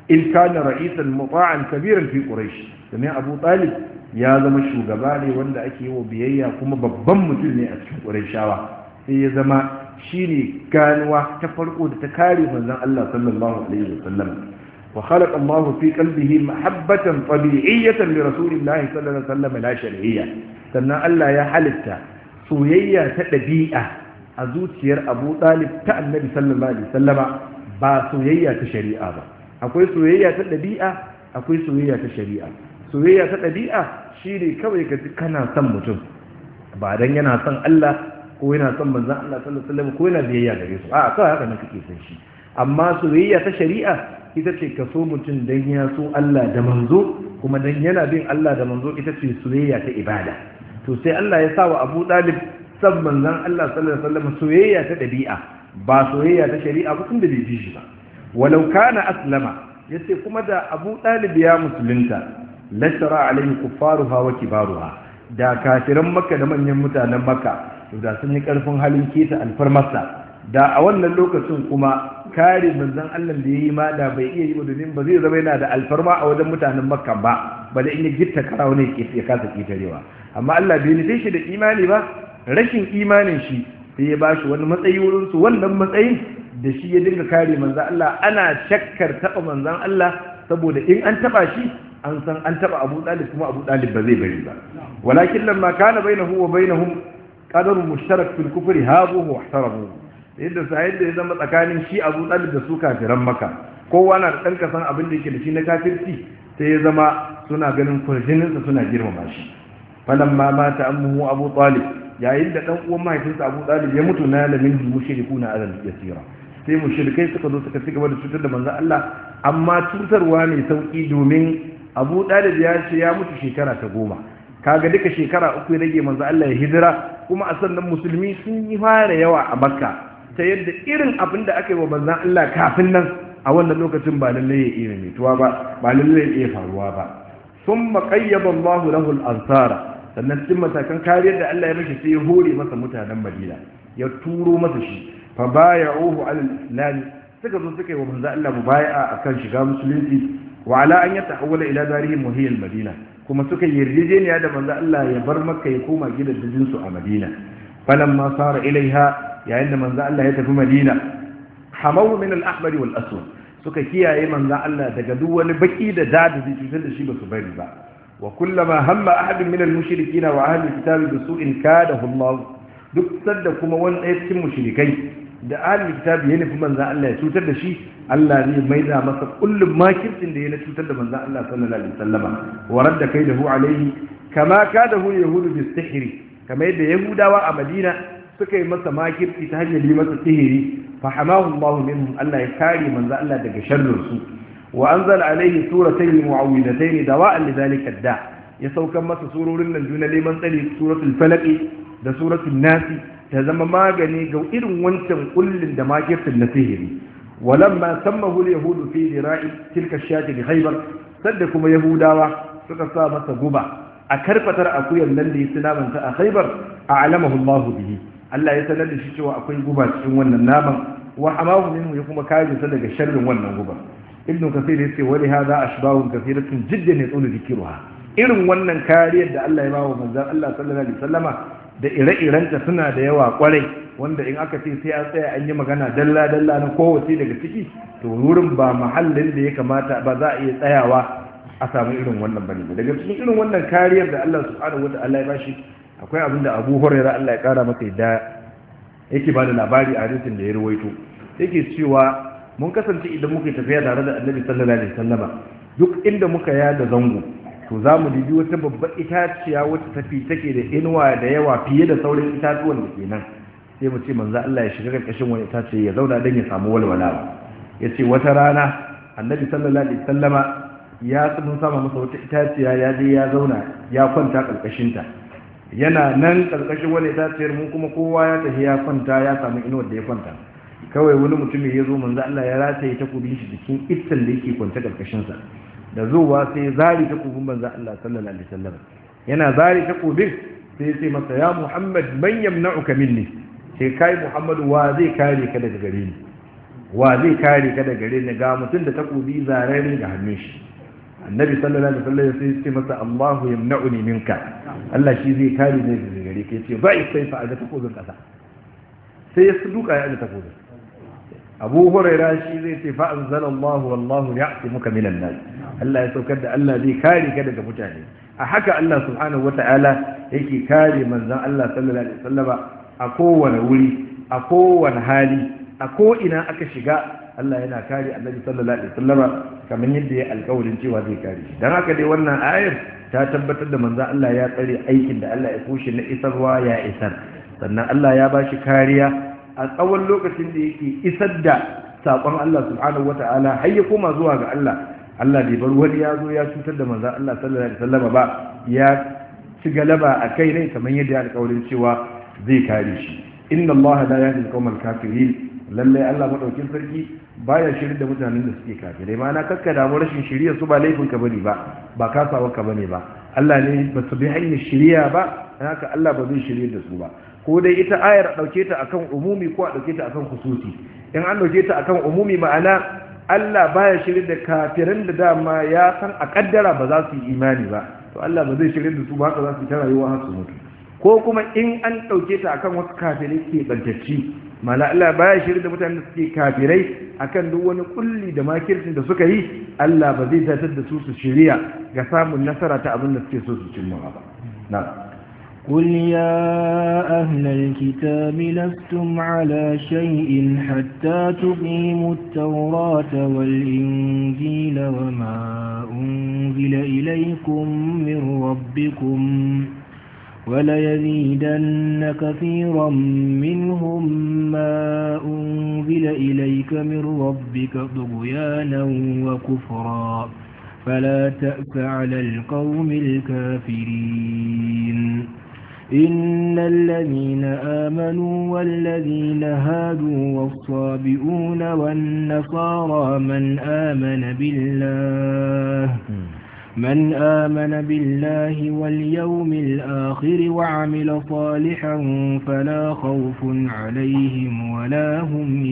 in kana ra'isan muta'an kabiran fi quraish domin abu talib ya zama shugaba ne wanda ake yi wa biyayya kuma babban mutum ne a cikin qurayshawa sai ya zama shine ganuwa ta farko da ta kare manzon Allah sallallahu alaihi wasallam wa khalaqa Allahu fi qalbihi mahabbatan tabi'iyyatan li rasulillahi sallallahu alaihi wasallam la shar'iyya sannan Allah ya halitta soyayya ta dabi'a a zuciyar Abu Talib ta Annabi sallallahu alaihi wasallama ba soyayya ta shari'a ba akwai soyayya ta dabi'a akwai soyayya ta shari'a soyayya ta dabi'a shine kawai ka ji kana son mutum ba dan yana son Allah ko yana son manzon Allah sallallahu alaihi wasallam ko yana biyayya gare su a kawai haka ne kake son shi amma soyayya ta shari'a ita ce ka so mutum dan ya so Allah da manzo kuma dan yana bin Allah da manzo ita ce soyayya ta ibada to sai Allah ya sa wa Abu Talib san manzon Allah sallallahu alaihi wasallam soyayya ta dabi'a ba soyayya ta shari'a ba tunda bai ji shi ba walau kana aslama yace kuma da Abu Talib ya musulunta lashara alaihi kuffaruha wa kibaruha da kafiran Makka da manyan mutanen Makka da sun yi karfin halin keta alfarmarsa da a wannan lokacin kuma kare manzon Allah da yayi ma da bai iya yi ba domin ba zai zama yana da alfarma a wajen mutanen Makka ba ba da in ya gitta kara wani ya kasa kitarewa amma Allah bai nufe shi da imani ba rashin imanin shi sai ya bashi wani matsayi wurin su wannan matsayin da shi ya dinga kare manzon Allah ana shakkar taba manzon Allah saboda in an taba shi an san an taba Abu Talib kuma Abu Talib ba zai bari ba walakin lamma kana bainahu wa bainahum qadarun mushtarak fil kufri habuhu wa ihtaramuhu yadda sa'id da ya zama tsakanin shi abu ɗalib da su kafiran maka kowa na da ɗan kasan abin da yake da shi na kafirci sai ya zama suna ganin kwarjininsa suna girmama shi falan ma mata ammuhu abu talib yayin da ɗan uwan mahaifinsa abu talib ya mutu na lamin mushriku na azal yasira sai mushrikai suka zo suka cigaba da cutar da manzon Allah amma cutarwa mai sauki domin abu talib ya ce ya mutu shekara ta goma kaga duka shekara uku ya rage manzon Allah ya hijira kuma a sannan musulmi sun yi fara yawa a makka ta yadda irin abin da aka yi wa manzan Allah kafin nan a wannan lokacin ba lallai ya iya mituwa ba ba lallai ya iya faruwa ba sun maƙayyaba Allahu lahu al-ansara sannan cikin matakan kariyar da Allah ya mashi sai ya hore masa mutanen Madina ya turo masa shi fa baya'uhu al-islam suka zo suka yi wa manzan Allah mubaya'a akan shiga musulunci wa ala an yatahawwala ila darihim wa hiya al-madina kuma suka yi yarjejeniya da manzan Allah ya bar Makka ya koma gidajen su a Madina falamma sara ilaiha yayin da manzo Allah ya tafi Madina hamawu min al-ahmar wal aswad suka kiyaye manzo Allah daga duk wani baki da dada da cutar da shi ba su bari ba wa kullama hamma ahadun min al-mushrikeena wa ahli al-kitab bi su'in kadahu Allah duk sadda kuma wani ɗaya cikin mushrikai da ahli kitab ya nufi manzo Allah ya cutar da shi Allah zai maida masa kullum makircin da ya na cutar da manzo Allah sallallahu alaihi wasallama wa radda kaidahu alaihi kama kadahu yahudu bis sihri kamar yadda yahudawa a Madina suka yi masa makirci ta hanyar yi masa sihiri fa hamahu Allah minhum Allah ya kare manzo Allah daga sharrin su wa anzala alaihi suratayn mu'awwidatayn dawa'an lidhalika da ya saukan masa surorin nan juna neman tsari suratul falaq da suratul nas ta zama magani ga irin wancan kullin da makircin na sihiri walamma sammahu al-yahudu fi dira'i tilka shati bi khaybar sadda kuma yahudawa suka sa masa guba a karfatar akuyar nan da ya sinamanta a khaybar a'lamahu Allah bihi Allah ya sanar da shi cewa akwai guba cikin wannan naman wa hamahu minhu ya kuma kare sa daga sharrin wannan guba ibnu kasir yace wali hadha ashbahun kathiratun jiddan yaqulu dhikruha irin wannan kariyar da Allah ya bawa manzon Allah sallallahu alaihi wasallama da ire-irenta suna da yawa kwarai wanda in aka ce sai an tsaya an yi magana dalla dalla na kowace daga ciki to wurin ba mahallin da ya kamata ba za a iya tsayawa a samu irin wannan bane daga cikin irin wannan kariyar da Allah subhanahu wataala ya bashi akwai abin da abu huraira Allah ya kara masa yadda yake ba da labari a hadisin da ya ruwaito yake cewa mun kasance idan muka tafiya tare da annabi sallallahu alaihi wasallama duk inda muka yada zango to za mu dubi wata babbar itaciya wata tafi take da inuwa da yawa fiye da sauran itatuwan da ke nan sai mu ce manzo Allah ya shiga karkashin wani itace ya zauna dan ya samu walwala ya ce wata rana annabi sallallahu alaihi wasallama ya mun sama masa wata itaciya ya je ya zauna ya kwanta karkashin ta yana nan karkashin wani itaciyar mu kuma kowa ya tafi ya kwanta ya samu inuwar da ya kwanta kawai wani mutum ya zo manzo Allah ya rataye takobin shi jikin iccen da yake kwanta karkashin sa da zuwa sai zari takobin manzo Allah sallallahu alaihi wasallam yana zari takobin sai sai masa ya Muhammad man yamna'uka minni sai kai Muhammad wa zai kare ka daga gare ni wa zai kare ka daga gare ni ga mutum da takobi zarare ga hannun shi annabi sallallahu alaihi wasallam sai ya ce masa Allahu yamna'uni minka Allah shi zai kare ni daga gare ka yace ba sai fa ga takobin kasa sai ya duka ya ga takobin Abu Hurairah shi zai ce fa anzalallahu wallahu ya'timuka minan nas Allah ya saukar da Allah zai kare ka daga mutane a haka Allah subhanahu wata'ala yake kare manzon Allah sallallahu alaihi wasallam a kowane wuri a kowane hali a ko ina aka shiga Allah yana kare Annabi sallallahu alaihi wasallam kamar yadda ya alƙawarin cewa zai kare shi dan haka dai wannan ayar ta tabbatar da manzon Allah ya tsare aikin da Allah ya kushe na isarwa ya isar sannan Allah ya bashi kariya a tsawon lokacin da yake isar da saƙon Allah subhanahu wata'ala har ya koma zuwa ga Allah Allah bai bar wani ya zo ya cutar da manzan Allah sallallahu alaihi wasallam ba ya ci galaba a kai ne kamar yadda ya alƙawarin cewa zai kare shi inna Allah la yahdi al-qawmal kafirin lalle Allah madaukin sarki baya shirin da mutanen da suke kafirai ma na kakka damu rashin shiriya su ba laifin ka bane ba ba kasawa ka bane ba Allah ne ba su bi hanyar shiriya ba haka Allah ba zai shirye da su ba ko dai ita ayar a dauke ta akan umumi ko a dauke ta akan khususi in an dauke ta akan umumi ma'ana Allah baya shirin da kafiran da dama ya san a kaddara ba za su yi imani ba to Allah ba zai shirin da su ba haka za su yi ta rayuwa har su mutu ko kuma in an ɗauke ta akan wasu kafirai ke bantacci mana Allah baya shirin da mutanen da suke kafirai akan duk wani kulli da makircin da suka yi Allah ba zai datar da su su shirya ga samun nasara ta abin da suke so su cimma ba na قل يا أهل الكتاب لستم على شيء حتى تقيموا التوراة والإنجيل وما أنزل إليكم من ربكم وليزيدن كثيرا منهم ما أنزل إليك من ربك طغيانا وكفرا فلا تأس على القوم الكافرين إن الذين آمنوا والذين هادوا والصابئون والنصارى من آمن بالله من آمن بالله واليوم الآخر وعمل صالحا فلا خوف عليهم ولا هم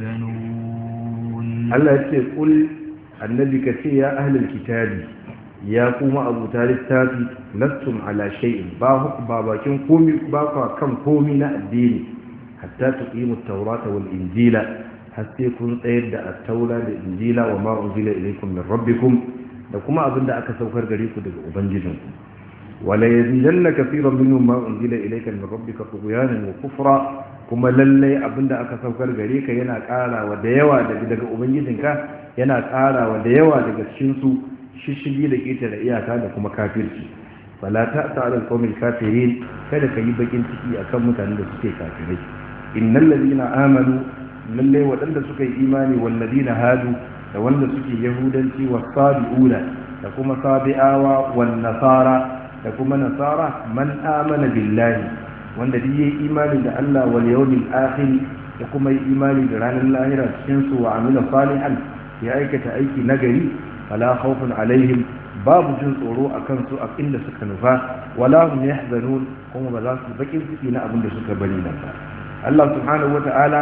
يحزنون الله يقول النبي كثير يا أهل الكتاب ya kuma abuta littafi lastum ala shay'in ba huku ba bakin komi ba kwa kan komi na addini hatta tuqimu at-taurata wal injila har sai kun tsayar da at-taura da injila wa ma unzila ilaykum min rabbikum da kuma abinda aka saukar gare ku daga ubangijinku wala yazidanna kaseeran minhum ma unzila ilayka min rabbika tughyanan wa kufra kuma lallai abinda aka saukar gare ka yana ƙarawa da yawa daga ubangijinka yana ƙarawa da yawa daga cikin su shishigi da ƙetare iyaka da kuma kafirci fala ta ta'ala qawmil kafirin kada ka yi bakin ciki akan mutanen da suke kafirai innal ladina amanu lalle waɗanda suka yi imani wal ladina hadu da wanda suke yahudanci was sabiuna da kuma sabi'awa wan nasara da kuma nasara man amana billahi wanda duk yayi imani da Allah wal yawmil akhir da kuma yi imani da ranar lahira cikin su wa amila salihan ya aikata aiki nagari fala khawfun alaihim babu jin tsoro a kansu a inda suka nufa wala hum yahzanun kuma ba za su bakin ciki na abin da suka bari nan ba Allah subhanahu wata'ala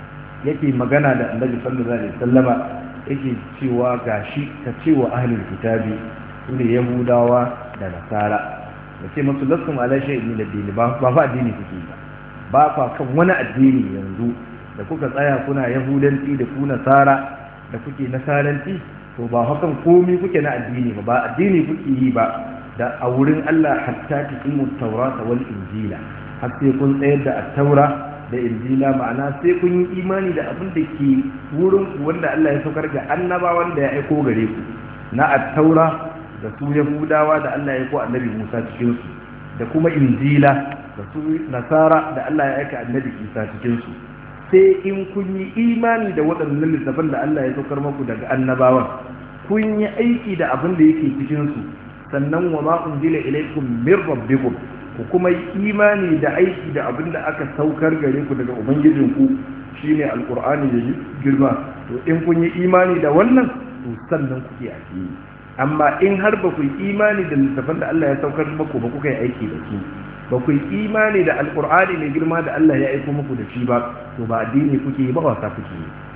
yake magana da Annabi sallallahu alaihi wasallama yake cewa gashi ka cewa ahlul kitabi sune yahudawa da nasara da ce musu lasum ala shay'in min ad-din ba ba fa addini kuke ba ba fa kan wani addini yanzu da kuka tsaya kuna yahudanci da ku nasara da kuke nasaranci to ba hakan komi kuke na addini ba ba addini kuke yi ba da a wurin Allah hatta tuqimu tawrata wal injila har sai kun tsayar da at-taura da injila ma'ana sai kun yi imani da abin da ke wurin ku wanda Allah ya saukar ga annabawan da ya aiko gare ku na at-taura da su yahudawa da Allah ya aiko annabi Musa cikin su da kuma injila da su nasara da Allah ya aika annabi Isa cikin su sai in kun yi imani da waɗannan littafan da Allah ya saukar maku daga annabawan kun yi aiki da abin da yake cikin su sannan wa ma unzila ilaykum min rabbikum ku kuma yi imani da aiki da abin da aka saukar gare ku daga ubangijinku shine alqur'ani da girma to in kun yi imani da wannan to sannan kuke addini amma in har ba ku yi imani da littafan da Allah ya saukar maku ba kuka yi aiki da su ba ku yi imani da alkur'ani mai girma da Allah ya aiko muku da shi ba to ba addini kuke yi ba wasa kuke yi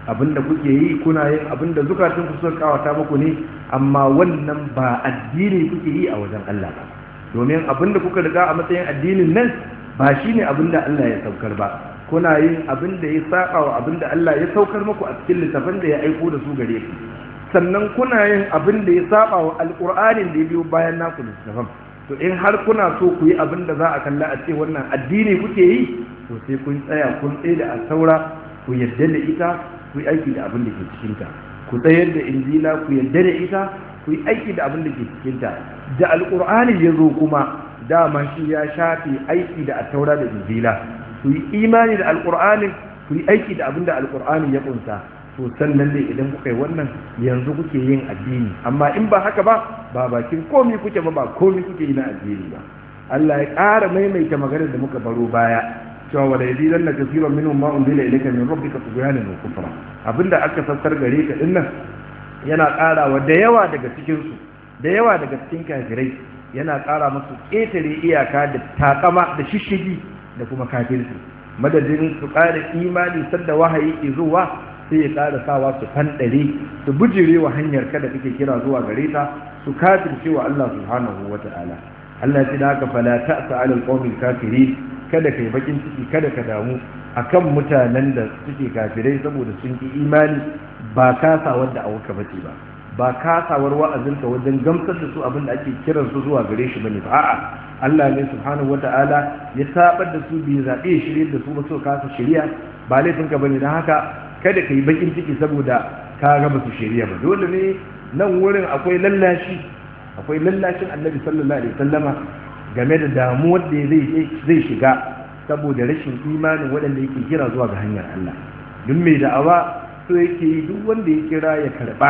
abinda kuke yi kuna yin abinda zukatun ku suka kawata muku ne amma wannan ba addini kuke yi a wajen Allah ba domin abinda kuka riga a matsayin addinin nan ba shine abinda Allah ya saukar ba kuna yin abinda ya saba wa abinda Allah ya saukar muku a cikin littafin da ya aiko da su gare ku sannan kuna yin abinda ya saba wa alqur'anin da ya biyo bayan naku littafin to in har kuna so ku yi abinda za a kalla a ce wannan addini kuke yi to sai kun tsaya kun tsaye da saura ku yadda da ita ku yi aiki da abin da ke cikinta ku tsayar da injila ku yadda da ita ku yi aiki da abin da ke cikinta da alƙur'ani ya zo kuma dama shi ya shafe aiki da attaura da injila ku yi imani da alƙur'ani ku yi aiki da abin da alƙur'ani ya kunsa to sannan dai idan kuka yi wannan yanzu kuke yin addini amma in ba haka ba ba bakin komi kuke ba ba komi kuke yi na addini ba Allah ya ƙara maimaita maganar da muka baro baya cewa wala yazidan na kasiran minhum ma unzila ilayka min rabbika tughyanan wa kufra abinda aka sassar gare ka dinnan yana ƙarawa da yawa daga cikin su da yawa daga cikin kafirai yana ƙara musu ƙetare iyaka da takama da shishigi da kuma kafirci madadin su ƙara imani sadda wahayi ke zuwa sai ya ƙara sawa su fanɗare su bujire wa hanyar kada kake kira zuwa gare ta su kafirce wa Allah subhanahu wa ta'ala Allah ya ce da haka fala ta'sa 'ala al-qawmil kafirin kada ka yi bakin ciki kada ka damu akan mutanen da suke kafirai saboda sun ki imani ba kasawar da awuka bace ba ba kasawar wa'azinka wajen gamsar da su abin da ake kiran su zuwa gare shi bane ba a'a Allah ne subhanahu wata'ala ya sabar da su bi zabe shirye da su ba so kasa shiriya ba laifin ka bane dan haka kada ka yi bakin ciki saboda ka ga ba su shiriya ba dole ne nan wurin akwai lallashi akwai lallashin Annabi sallallahu alaihi wasallama game da damuwar da zai shiga saboda rashin imanin waɗanda yake kira zuwa ga hanyar Allah duk mai da'awa so yake yi duk wanda ya kira ya karɓa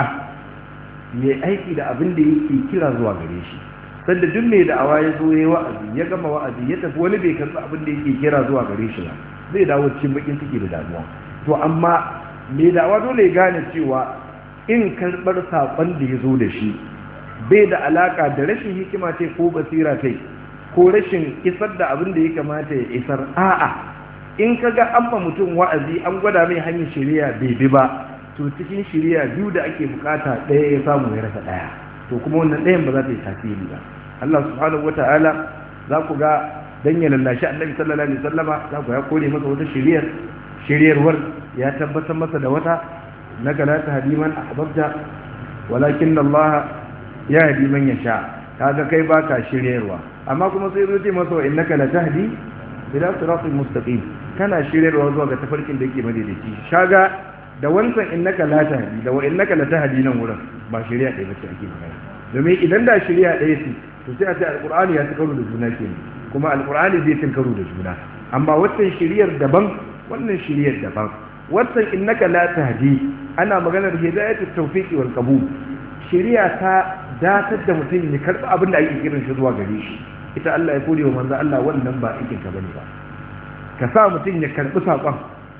mai aiki da abin da yake kira zuwa gare shi sanda duk mai da'awa ya zo ya wa'azi ya gama wa'azi ya tafi wani bai karɓi abin da yake kira zuwa gare shi ba zai dawo cikin bakin ciki da damuwa to amma mai da'awa dole ya gane cewa in karɓar saƙon da ya zo da shi bai da alaƙa da rashin hikima ce ko basira kai ko rashin isar da abin da ya kamata ya isar a'a in ka ga an mutum wa'azi an gwada mai hanyar shari'a bai bi ba to cikin shari'a biyu da ake bukata ɗaya ya samu ya rasa ɗaya to kuma wannan ɗayan ba za ta yi tasiri ba Allah subhanahu wata'ala za ku ga dan ya lallashi annabi sallallahu alaihi wasallama za ku ya kore masa wata shari'ar shari'arwar ya tabbatar masa da wata naka la tahdiman ahbabta walakin Allah ya hadi man yasha kaga kai baka shiryarwa amma kuma sai zo ce masa wa innaka la tahdi ila siratin mustaqim kana shiryarwa zuwa ga tafarkin da yake madaidaici shaga da wancan innaka la tahdi da wa innaka la tahdi nan wurin ba shiriya ɗaya bace ake magana domin idan da shiriya ɗaya ce to sai a ce alqur'ani ya karo da juna kenan kuma alqur'ani zai tin karo da juna amma wannan shiriyar daban wannan shiriyar daban wannan innaka la tahdi ana maganar hidayatut tawfiqi wal qabul shiriya ta datar da mutum ya karɓi abin da ake kiran shi zuwa gare shi ita Allah ya kore wa manzo Allah wannan ba aikin ka bane ba ka sa mutum ya karɓi saƙon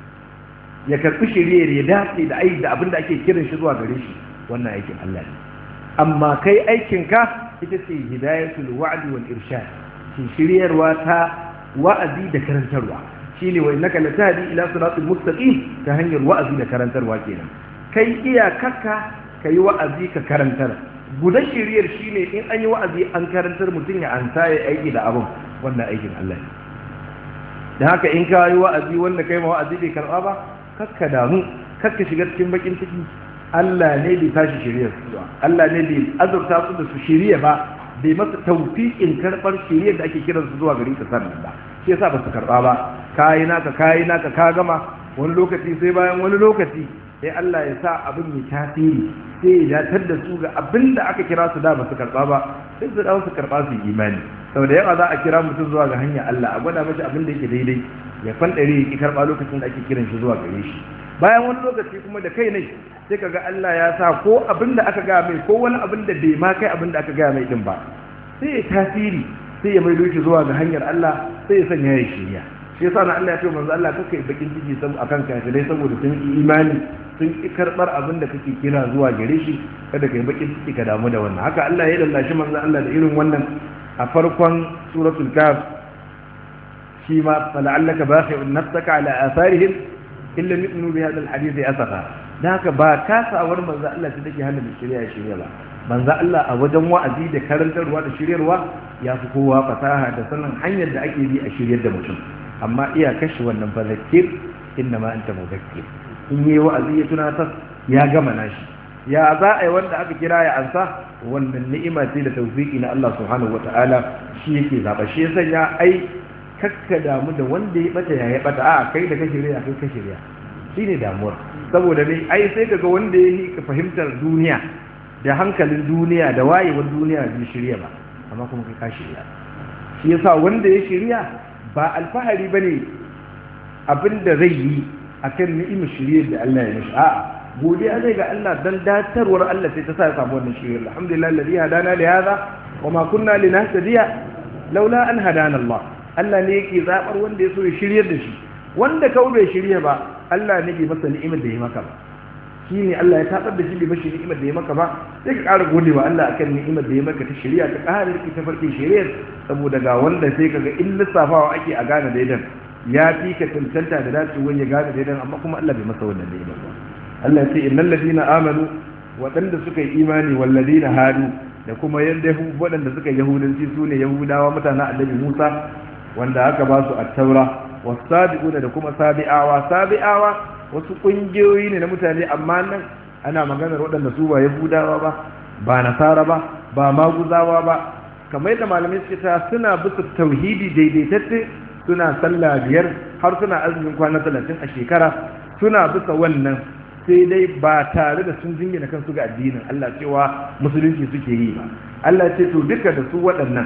ya karɓi shiriyar ya dace da aiki da abin da ake kiran shi zuwa gare shi wannan aikin Allah ne amma kai aikin ka ita ce hidayatul wa'di wal irshad shi shiryarwa ta wa'azi da karantarwa shine wa innaka latahdi ila siratal mustaqim ta hanyar wa'azi da karantarwa kenan kai iyakarka kai wa'azi ka karantar gudan shiriyar shine in an yi wa'azi an karantar mutum ya ansa ya aiki da abin wannan aikin Allah ne da haka in ka yi wa'azi wanda kai ma wa'azi bai karɓa ba kakka damu kakka shiga cikin bakin ciki Allah ne bai tashi shiriyar su ba Allah ne bai azurta su da su shiriya ba bai masa tawfiqin karɓar shiriyar da ake kiran su zuwa gari ka sannan ba shi yasa ba su karɓa ba kayi naka kayi naka ka gama wani lokaci sai bayan wani lokaci sai Allah ya sa abin mai tasiri sai ya datar da su ga abin da aka kira su da ba su karɓa ba sai su dawo su karɓa su yi imani saboda yawa za a kira mutum zuwa ga hanyar Allah a gwada mashi abin da yake daidai ya fanɗare ya ki karɓa lokacin da ake kiran shi zuwa gare shi bayan wani lokaci kuma da kai ne sai ka ga Allah ya sa ko abin da aka gaya mai ko wani abin da bai ma kai abin da aka gaya mai din ba sai ya tasiri sai ya maido shi zuwa ga hanyar Allah sai ya sanya ya shirya shi yasa na Allah ya ce manzo Allah kake bakin ciki saboda akan kafirai saboda sun yi imani sun ki karbar abin da kake kira zuwa gare shi kada kai bakin ciki ka damu da wannan haka Allah ya lallashi manzo Allah da irin wannan a farkon suratul kaf shi ma fala'allaka baqi'un nafsaka ala atharihim illa yu'minu bi hadha alhadith asafa da haka ba kasawar manzo Allah ta take hana mai shirya ya shirya ba manzo Allah a wajen wa'azi da karantarwa da shiryarwa ya fi kowa fasaha da sanin hanyar da ake bi a shiryar da mutum amma iya kashe wannan fa zakir inna ma anta mudakkir in yi wa'azi ya tunatar ya gama nashi ya za a yi wanda aka kira ya ansa wannan ni'ima ce da tawfiki na Allah subhanahu wata'ala shi yake zaba shi ya sanya ai kakka damu da wanda ya bata ya bata a kai da ka shirya kai ka shirya shine damuwar saboda ne ai sai kaga wanda ya yi fahimtar duniya da hankalin duniya da wayewar duniya bai shirya ba amma kuma kai ka shirya shi yasa wanda ya shirya ba alfahari bane abinda zai yi akan ni'imar shirye da Allah ya mishi a'a godiya zai ga Allah dan datarwar Allah sai ta sa ya samu wannan shirye alhamdulillah alladhi hadana li hadha wa ma kunna linahtadiya laula an hadana Allah Allah ne yake zabar wanda ya so ya shiryar da shi wanda kawai bai shirye ba Allah ne ke masa ni'imar da ya maka ba shi ne Allah ya tabar da shi bai mashi ni'imar da ya maka ba sai ka ƙara gode wa Allah akan ni'imar da ya maka ta shari'a ta ƙara riki ta farkin shari'ar saboda ga wanda sai kaga in lissafawa ake a gane daidan ya fi ka tantanta da dacewar ya gane daidan amma kuma Allah bai masa wannan ni'imar ba Allah ya ce innal ladina amanu waɗanda suka yi imani wal ladina hadu da kuma yadda waɗanda suka yi yahudanci su ne yahudawa mutanen annabi Musa wanda aka ba su at-taura wasabi'una da kuma sabi'awa sabi'awa wasu kungiyoyi ne na mutane amma nan ana maganar waɗanda su ba yahudawa ba ba nasara ba ba maguzawa ba kamar yadda malamai suke ta suna bisa tauhidi daidaitacce suna sallah biyar har suna azumin kwana talatin a shekara suna bisa wannan sai dai ba tare da sun jingina kansu ga addinin Allah cewa musulunci suke yi ba Allah ce to duka da su waɗannan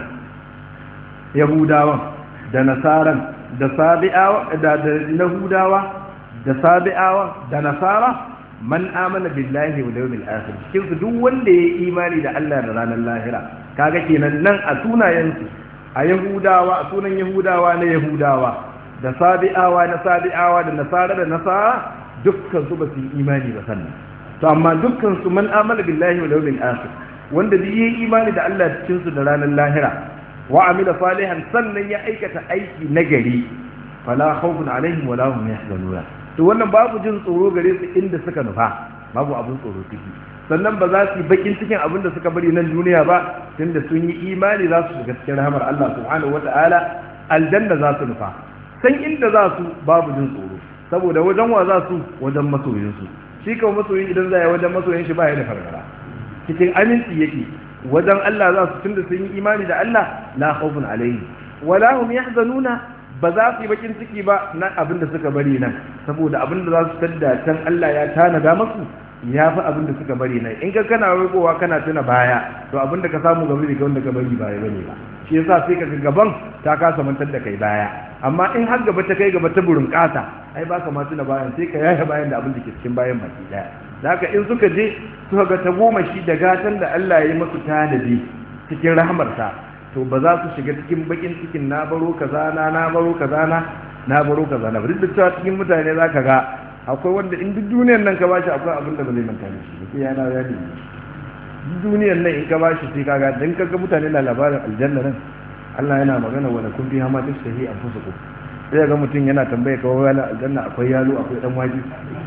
yahudawan da nasaran da sabi'awa da yahudawa da sabi'awa da nasara man amana billahi wal yawmil akhir cikin su duk wanda ya imani da Allah da ranar lahira kaga kenan nan a sunayen su a yahudawa a sunan yahudawa na yahudawa da sabi'awa na sabi'awa da nasara da nasara dukkan su ba su yi imani ba sannan to amma dukkan su man amana billahi wal yawmil akhir wanda zai yi imani da Allah cikin su da ranar lahira wa amila salihan sannan ya aikata aiki nagari fala khawfun alaihim wala hum yahzanun to wannan babu jin tsoro gare su inda suka nufa babu abin tsoro ciki sannan ba za su yi bakin cikin abin da suka bari nan duniya ba tunda sun yi imani za su shiga cikin rahmar Allah subhanahu wata'ala aljanna za su nufa san inda za su babu jin tsoro saboda wajen wa za su wajen masoyin su shi kawai masoyin idan za ya wajen masoyin shi ba ya da fargara cikin aminci yake wajen Allah za su tunda sun yi imani da Allah la khawfun alaihim wala hum yahzanuna ba za su yi bakin ciki ba na abin da suka bari nan saboda abin da za su tadda can Allah ya tanada masu ya fi abin da suka bari nan in ka kana roƙowa kana tuna baya to abin da ka samu gaba da wanda ka bari baya bane ba shi yasa sai ka ga gaban ta kasa mantar da kai baya amma in har gaba ta kai gaba ta burin kasa ai ba ka ma tuna bayan sai ka yaya bayan da abin da ke cikin bayan baki daya da haka in suka je suka ga ta goma shi da gatan da Allah ya yi masu tanadi cikin rahmarsa to ba za su shiga cikin bakin cikin na baro kaza na na baro kaza na na baro kaza na duk da cewa cikin mutane za ka ga akwai wanda in duk duniyar nan ka bashi akwai abin da ba zai manta da shi ba sai yana ya ne duk duniyar nan in ka bashi sai kaga dan kaga mutane na labarin aljanna nan Allah yana magana wa kun fi hama tastahi anfusukum sai ga mutum yana tambaye kawai wala aljanna akwai yalo akwai dan waji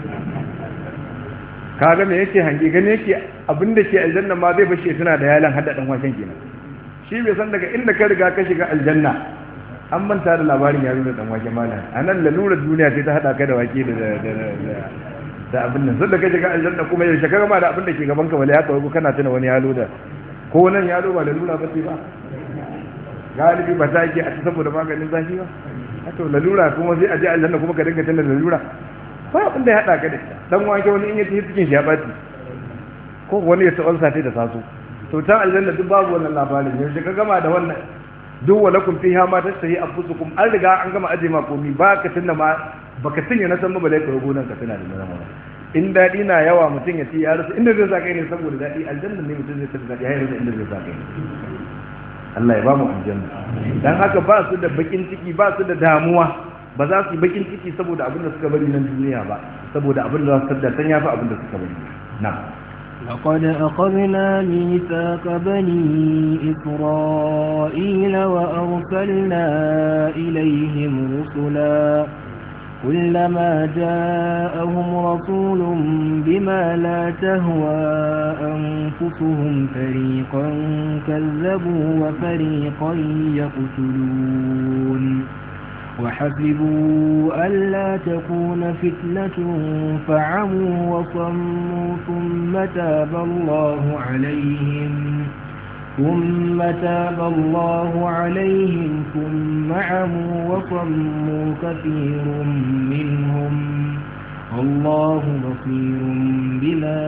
kaga me yake hange gane yake abin da ke aljanna ma zai bashi tana da yalan hada dan waken kenan shi bai san daga inda ka riga ka shiga aljanna an manta da labarin yaro da dan wake malam a nan lalurar duniya sai ta hada ka da wake da da abin nan sai da ka shiga aljanna kuma yaushe ka gama da abin da ke gaban ka wala ya kawo kana tuna wani yalo da ko nan yalo ba lalura ba ce ba galibi ba ta yake a ci saboda maganin zafi ba to lalura kuma sai a je aljanna kuma ka dinga tuna lalura ba abin da ya hada ka da dan wake wani in ya ci cikin shi ya baci ko wani ya tsawon sati da sasu to ta aljanna duk babu wannan labarin yanzu ka gama da wannan duk wala kun fiha ma tastahi anfusukum an riga an gama aje ma komi ba ka tunna ma baka tunya na san mabalai ka rubunan ka tana da nan in dadi na yawa mutum ya ci ya rasa inda zai saka ne saboda dadi aljanna ne mutum zai tafi dadi har yanzu inda zai saka ne Allah ya ba mu aljanna dan haka ba su da bakin ciki ba su da damuwa ba za su yi bakin ciki saboda abin da suka bari nan duniya ba saboda abin da za su tada san yafi abin da suka bari na'am لقد أخذنا ميثاق بني إسرائيل وأرسلنا إليهم رسلا كلما جاءهم رسول بما لا تهوى أنفسهم فريقا كذبوا وفريقا يقتلون وحسبوا ألا تكون فتنة فعموا وصموا ثم تاب الله عليهم ثم تاب الله عليهم ثم عموا وصموا كثير منهم الله بصير بما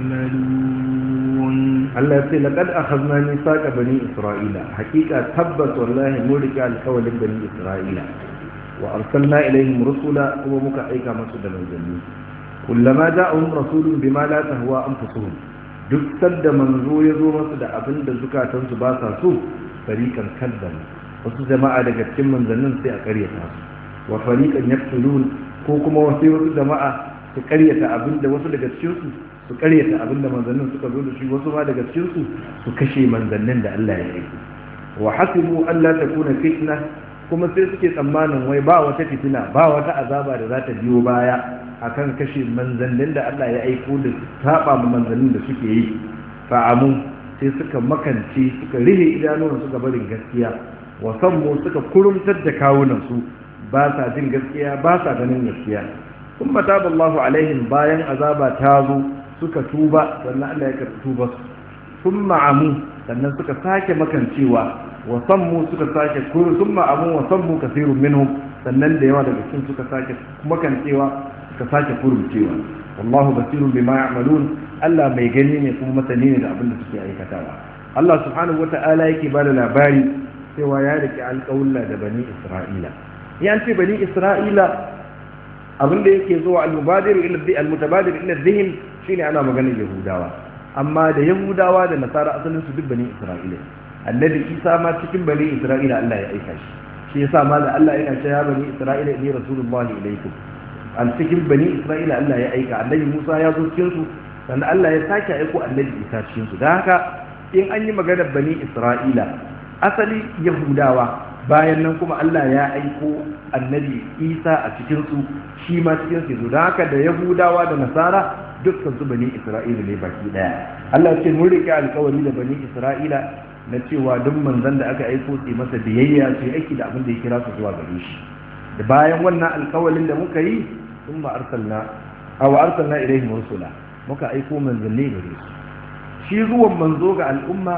يعملون Allah ya ce laqad akhadna mithaqa bani isra'ila hakika tabbas wallahi mun rike alƙawalin bani isra'ila wa arsalna ilaihim rusula kuma muka aika musu da manzanni kullama ja'ahum rasulun bima la tahwa anfusuhum duk sadda manzo ya zo masu da abin da zukatansu ba sa so fariqan kadzabu wasu jama'a daga cikin manzannin sai a karyata su wa fariqan yaqtulun ko kuma wasu wasu jama'a su karyata abin da wasu daga cikin su su karyata abin da manzannin suka zo da shi wasu ma daga cikin su su kashe manzannin da Allah ya yi wa hasibu alla takuna fitna kuma sai suke tsammanin wai ba wata fitina ba wata azaba da za ta biyo baya akan kashe manzannin da Allah ya aiko da saba ma manzannin da suke yi fa'amu sai suka makance suka rihe idanuwan suka barin gaskiya wa sammu suka kurumtar da kawunan su ba sa jin gaskiya ba sa ganin gaskiya kuma taballahu alaihim bayan azaba ta zo suka tuba sannan Allah ya karɓi tuba su sun ma'amu sannan suka sake makancewa wa sammu suka sake kuru sun ma'amu wa sammu kasirun minhum sannan da yawa daga cikin suka sake makancewa suka sake kurumcewa wallahu basirun bima ya'malun Allah mai gani ne kuma masani ne da abin da suke aikatawa Allah subhanahu wata'ala yake ba da labari cewa ya rike alƙawulla da bani Isra'ila ya ce bani Isra'ila abin da yake zuwa al-mubadir ila al-mutabadir ila dhihn shine ana maganar Yahudawa amma da Yahudawa da Nasara asalin su duk bani Isra'ila annabi Isa ma cikin bani Isra'ila Allah ya aika shi shi yasa ma da Allah yana cewa bani Isra'ila ni rasulullahi ilaikum an cikin bani Isra'ila Allah ya aika annabi Musa ya zo cikin su sannan Allah ya sake aiko annabi Isa cikin su dan haka in an yi maganar bani Isra'ila asali Yahudawa bayan nan kuma Allah ya aiko annabi Isa a cikin su shi ma cikin su don haka da Yahudawa da Nasara dukkan su bani Isra'ila ne baki daya Allah ce mun rike alkawari da bani Isra'ila na cewa duk manzon da aka aiko su masa biyayya su aiki da abin da ya kira su zuwa gare shi da bayan wannan alkawarin da muka yi sun ba arsalna aw arsalna ilaihim rusula muka aiko manzanni gare su shi zuwan manzo ga al'umma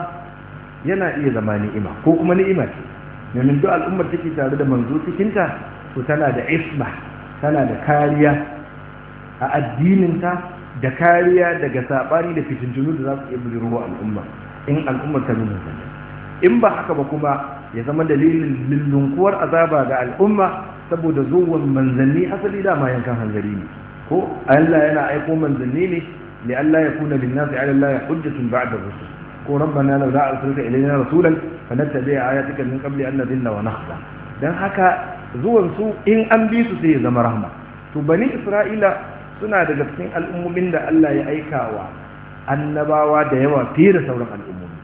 yana iya zama ni'ima ko kuma ni'ima ce domin duk al'ummar take tare da manzo cikinta to tana da isma tana da kariya a addininta da kariya daga sabani da fitintunu da za su iya bujiro al'umma in al'ummar ta nuna zane in ba haka ba kuma ya zama dalilin lullunkuwar azaba ga al'umma saboda zuwan manzanni asali dama yankan hanzari ne ko Allah yana aiko manzanni ne li Allah ya kuna bin nasi ala Allah hujjatun ba'da rusul ko rabbana law la arsalta ilayna rasulan fanattabi ayatika min qabli an nadilla wa nakhza dan haka zuwan su in an bi su sai ya zama rahma to bani isra'ila suna daga cikin al'ummomin da Allah ya aikawa annabawa da yawa fiye da sauran al'ummomi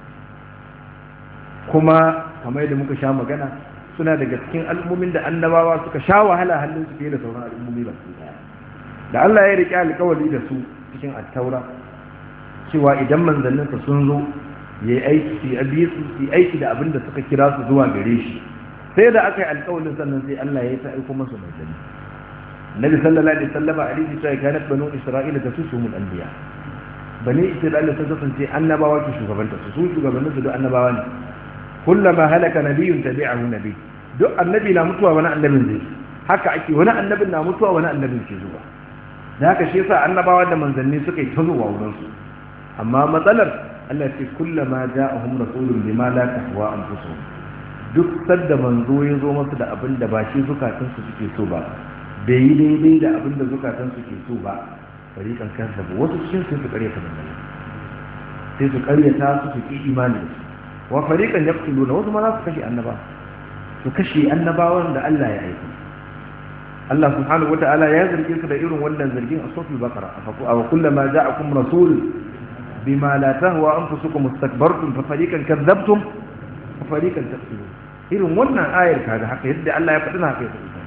kuma kamar yadda muka sha magana suna daga cikin al'ummomin da annabawa suka sha wahala hannun su fiye da sauran al'ummomi ba su daya da Allah ya riƙe alƙawari da su cikin attaura cewa idan manzanninsa sun zo ya yi aiki su yi su yi aiki da abin da suka kira su zuwa gare shi sai da aka yi alƙawarin sannan sai Allah ya yi ta aiko masa manzanni Nabi sallallahu alaihi wasallam a hadisi cewa kanat banu Isra'ila tasusumul anbiya bani Isra'ila sun kasance annabawa ke shugabanta su su shugabannin su duk annabawa ne kullama halaka nabiyyun tabi'ahu nabi duk annabi na mutuwa wani annabin zai haka ake wani annabin na mutuwa wani annabin ke zuwa da haka shi yasa annabawa da manzanni suka yi ta zuwa wurin su amma matsalar Allah ce kullama ja'ahum rasulun bima la tahwa anfusuhum duk sadda manzo ya zo masu da abin da ba shi zukatan su suke so ba bai yi daidai da abin da zukatan su ke so ba fariqan kansa ba wasu cikin su su karyata manzanni sai su karyata su su ki imani wa fariqan yaqtuluna wasu ma za su kashe annaba su kashe annabawan da Allah ya aika Allah subhanahu wata'ala ya zarge su da irin wannan zargin a suratul baqara aw kullama ja'akum rasul bima la tahwa anfusukum istakbartum fa fariqan kadzabtum wa fariqan taqtulun irin wannan ayar kaga haka yadda Allah ya faɗi haka ya faɗi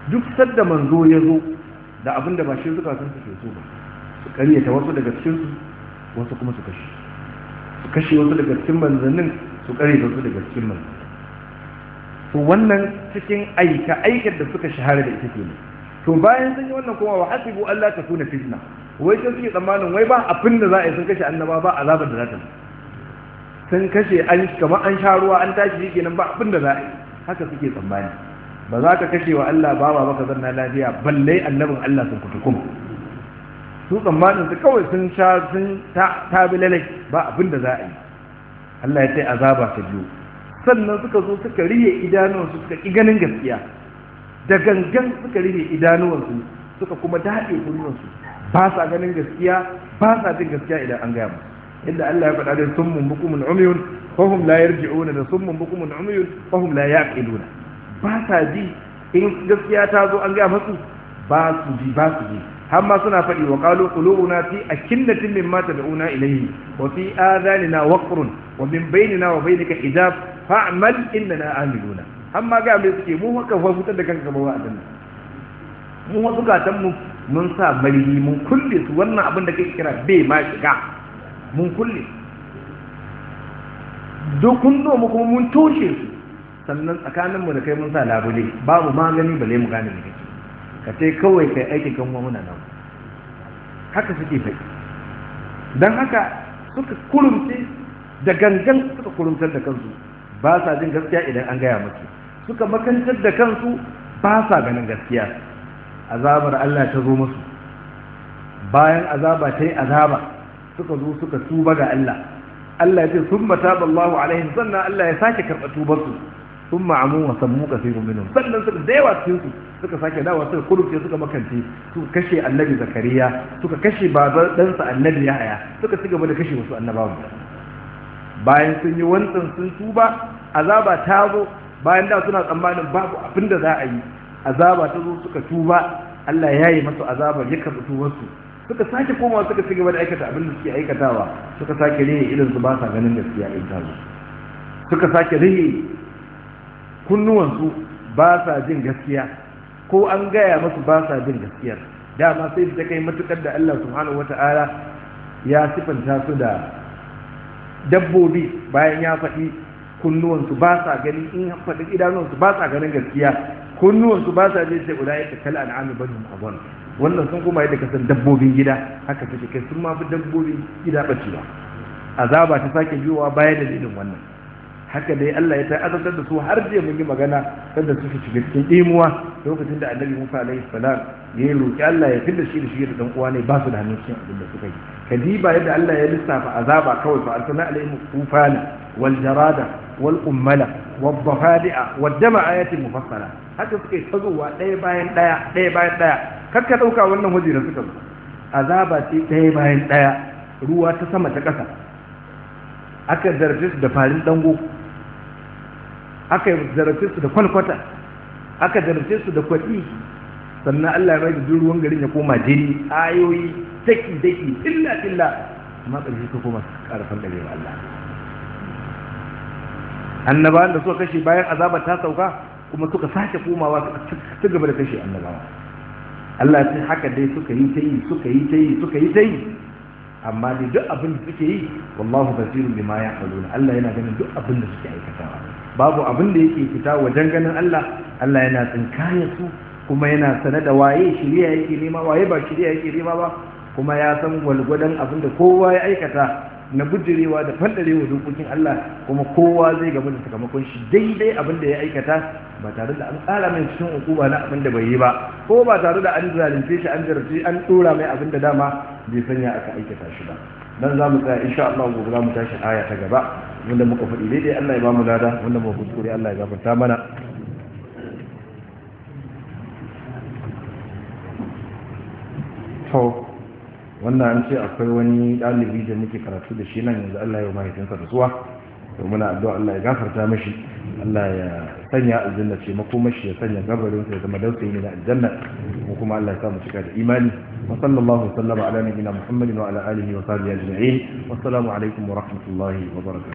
duk sadda manzo ya zo da abin da ba shi zukatan su ke so ba su karyata wasu daga cikin su wasu kuma su kashe su kashe wasu daga cikin manzannin su karyata wasu daga cikin manzannin to wannan cikin aika aikar da suka shahara da ita kenan to bayan sun yi wannan kuma wa hasibu Allah ta kuna fitna wai sai suke tsammanin wai ba abin da za a yi sun kashe annaba ba azabar da za ta sun kashe an kamar an sha ruwa an tashi shi kenan ba abin da za a yi haka suke tsammani ba za ka kashe wa Allah ba ba baka zanna lafiya balle annabin Allah sun kutukum su tsammanin su kawai sun sha sun tabi lalai ba abin da za a yi Allah ya ce azaba ta biyu sannan suka zo suka riye idanuwansu suka ƙi ganin gaskiya da gangan suka rihe idanuwansu suka kuma daɗe kunnuwansu ba sa ganin gaskiya ba sa jin gaskiya idan an gaya musu inda Allah ya faɗa da summun bukumun umyun fahum la yarji'una da summun bukumun umyun fahum la yaqiluna ba sa ji in gaskiya ta zo an gaya musu ba su ji ba su ji har ma suna faɗi wa qalu qulubuna fi akinnatin mimma tad'una ilayhi wa fi adhanina waqrun wa min bainina wa bainika hijab fa'mal innana amiluna amma ga mai suke mu haka fa fitar da kanka ba wa'adin mu wasu gatan mu mun sa marihi mun kulle su wannan abin da kake kira bai ma shiga mun kulle duk kun mu kuma mun toshe su sannan tsakanin mu da kai mun sa labule babu magani bale mu gane ne kake ka ce kawai kai aikin kan muna nan haka suke fai dan haka suka kurumce da gangan suka kurumtar da kansu ba sa jin gaskiya idan an gaya musu suka makantar da kansu ba sa ganin gaskiya azabar Allah ta zo musu bayan azaba ta yi azaba suka zo suka tuba ga Allah Allah ya ce sun mata ballahu alaihim sannan Allah ya sake karɓa tubarsu sun ma'amu wa sammu kasirun minhum sannan suka da yawa cikin su suka sake dawa suka kurufce suka makance suka kashe annabi zakariya suka kashe baban ɗansa annabi yahaya suka ci gaba da kashe wasu annabawan bayan sun yi wancan sun tuba azaba ta zo bayan da suna tsammanin babu abin da za a yi azaba ta zo suka tuba Allah ya yi masu azabar ya karɓi tubarsu suka sake komawa suka ci gaba da aikata abin da suke aikatawa suka sake rihe idan su ba sa ganin gaskiya in ta zo suka sake rihe kunnuwansu ba sa jin gaskiya ko an gaya masu ba sa jin gaskiyar dama sai ta kai matukar da Allah subhanahu wata'ala ya sifanta su da dabbobi bayan ya faɗi kunnuwansu ba sa gani in faɗi idanuwansu ba sa ganin gaskiya kunnuwansu ba sa jin sai guda ya kala an'ami bani abon wannan sun kuma yadda kasan dabbobin gida haka take kai sun ma fi dabbobin gida bacewa azaba ta sake biyowa bayan dalilin wannan haka dai Allah ya ta'azabtar da su har jiya mun yi magana sanda suka shiga cikin imuwa lokacin da Annabi Musa alaihi salam ya yi roki Allah ya fidda shi da shi da dan uwa ne ba su da hannun cikin abin da suka yi kadiba yadda Allah ya lissafa azaba kawai fa arsalna alaihim tufana wal jarada wal ummala wad dafadi'a wad dama ayatin mufassala haka suka yi tazowa ɗaya bayan ɗaya ɗaya bayan ɗaya kar ka ɗauka wannan waje da suka zo azaba ce ɗaya bayan ɗaya ruwa ta sama ta ƙasa aka zarfe su da farin dango aka zarfe su da kwalkwata aka zarfe su da kwaɗi sannan Allah ya mai da ruwan garin ya koma jini ayoyi daki daki illa illa amma ƙarshe ka koma su ƙara fandare wa Allah annabawan da suka kashe bayan azaba ta sauka kuma suka sake komawa suka ci gaba da kashe annabawa Allah sai haka dai suka yi ta yi suka yi ta yi suka yi ta yi amma dai duk abin da suke yi wallahu basirun bima ya'maluna Allah yana ganin duk abin da suke aikatawa babu abin da yake fita wajen ganin Allah Allah yana tsinkaya su kuma yana sane da waye shiriya yake nema waye ba shiriya yake nema ba kuma ya san walgwadon abin da kowa ya aikata na bujirewa da fandarewa dokokin Allah kuma kowa zai gaba da sakamakon shi daidai abin da ya aikata ba tare da an tsara mai cikin hukuma na abin da bai yi ba ko ba tare da an zalunce shi an jarrace an dora mai abin da dama bai sanya aka aikata shi ba dan za mu tsaya insha Allah gobe za mu tashi aya ta gaba wanda muka faɗi daidai Allah ya ba mu lada wanda mu kuskure Allah ya gafarta mana to wannan an ce akwai wani ɗalibi da muke karatu da shi nan yanzu Allah ya mahaifinsa da suwa to muna addu'a Allah ya gafarta mashi Allah ya sanya aljanna ce makomashi ya sanya gabarin sa ya zama dausayi ne na aljanna ko kuma Allah ya sa mu cika da imani wa sallallahu sallama ala nabiyina Muhammadin wa ala alihi wa sahbihi ajma'in wassalamu alaikum wa rahmatullahi wa barakatuh